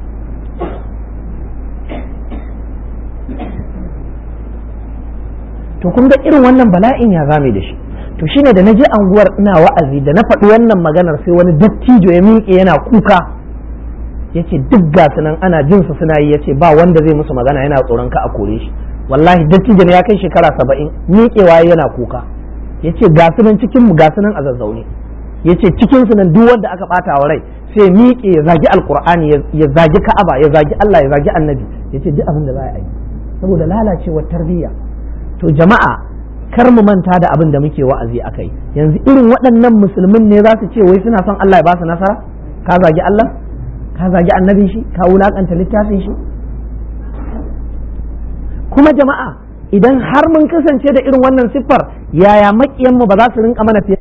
to kun ga irin wannan bala'in ya zame da shi to shine da na je anguwar ina wa'azi da na faɗi wannan maganar sai wani dattijo ya miƙe yana kuka yace duk gasu nan ana jin su suna yi yace ba wanda zai musu magana yana tsoron ka a kore shi wallahi dattijo ne ya kai shekara saba'in miƙewa yana kuka yace gasu nan cikin mu gasu nan a zazzaune yace cikin su nan duk wanda aka bata wa rai sai miƙe ya zagi alqur'ani ya zagi ka'aba ya zagi Allah ya zagi annabi yace duk abin da za a yi saboda lalacewar tarbiyya to jama'a kar mu manta da abin da muke wa'azi a kai yanzu irin waɗannan musulmin ne za su ce wai suna son Allah ya ba su nasara ka zagi Allah ka zagi annabin shi ka wulakanta littafin shi kuma jama'a idan har mun kasance da irin wannan siffar yaya makiyanmu ba za su rinka mana fiye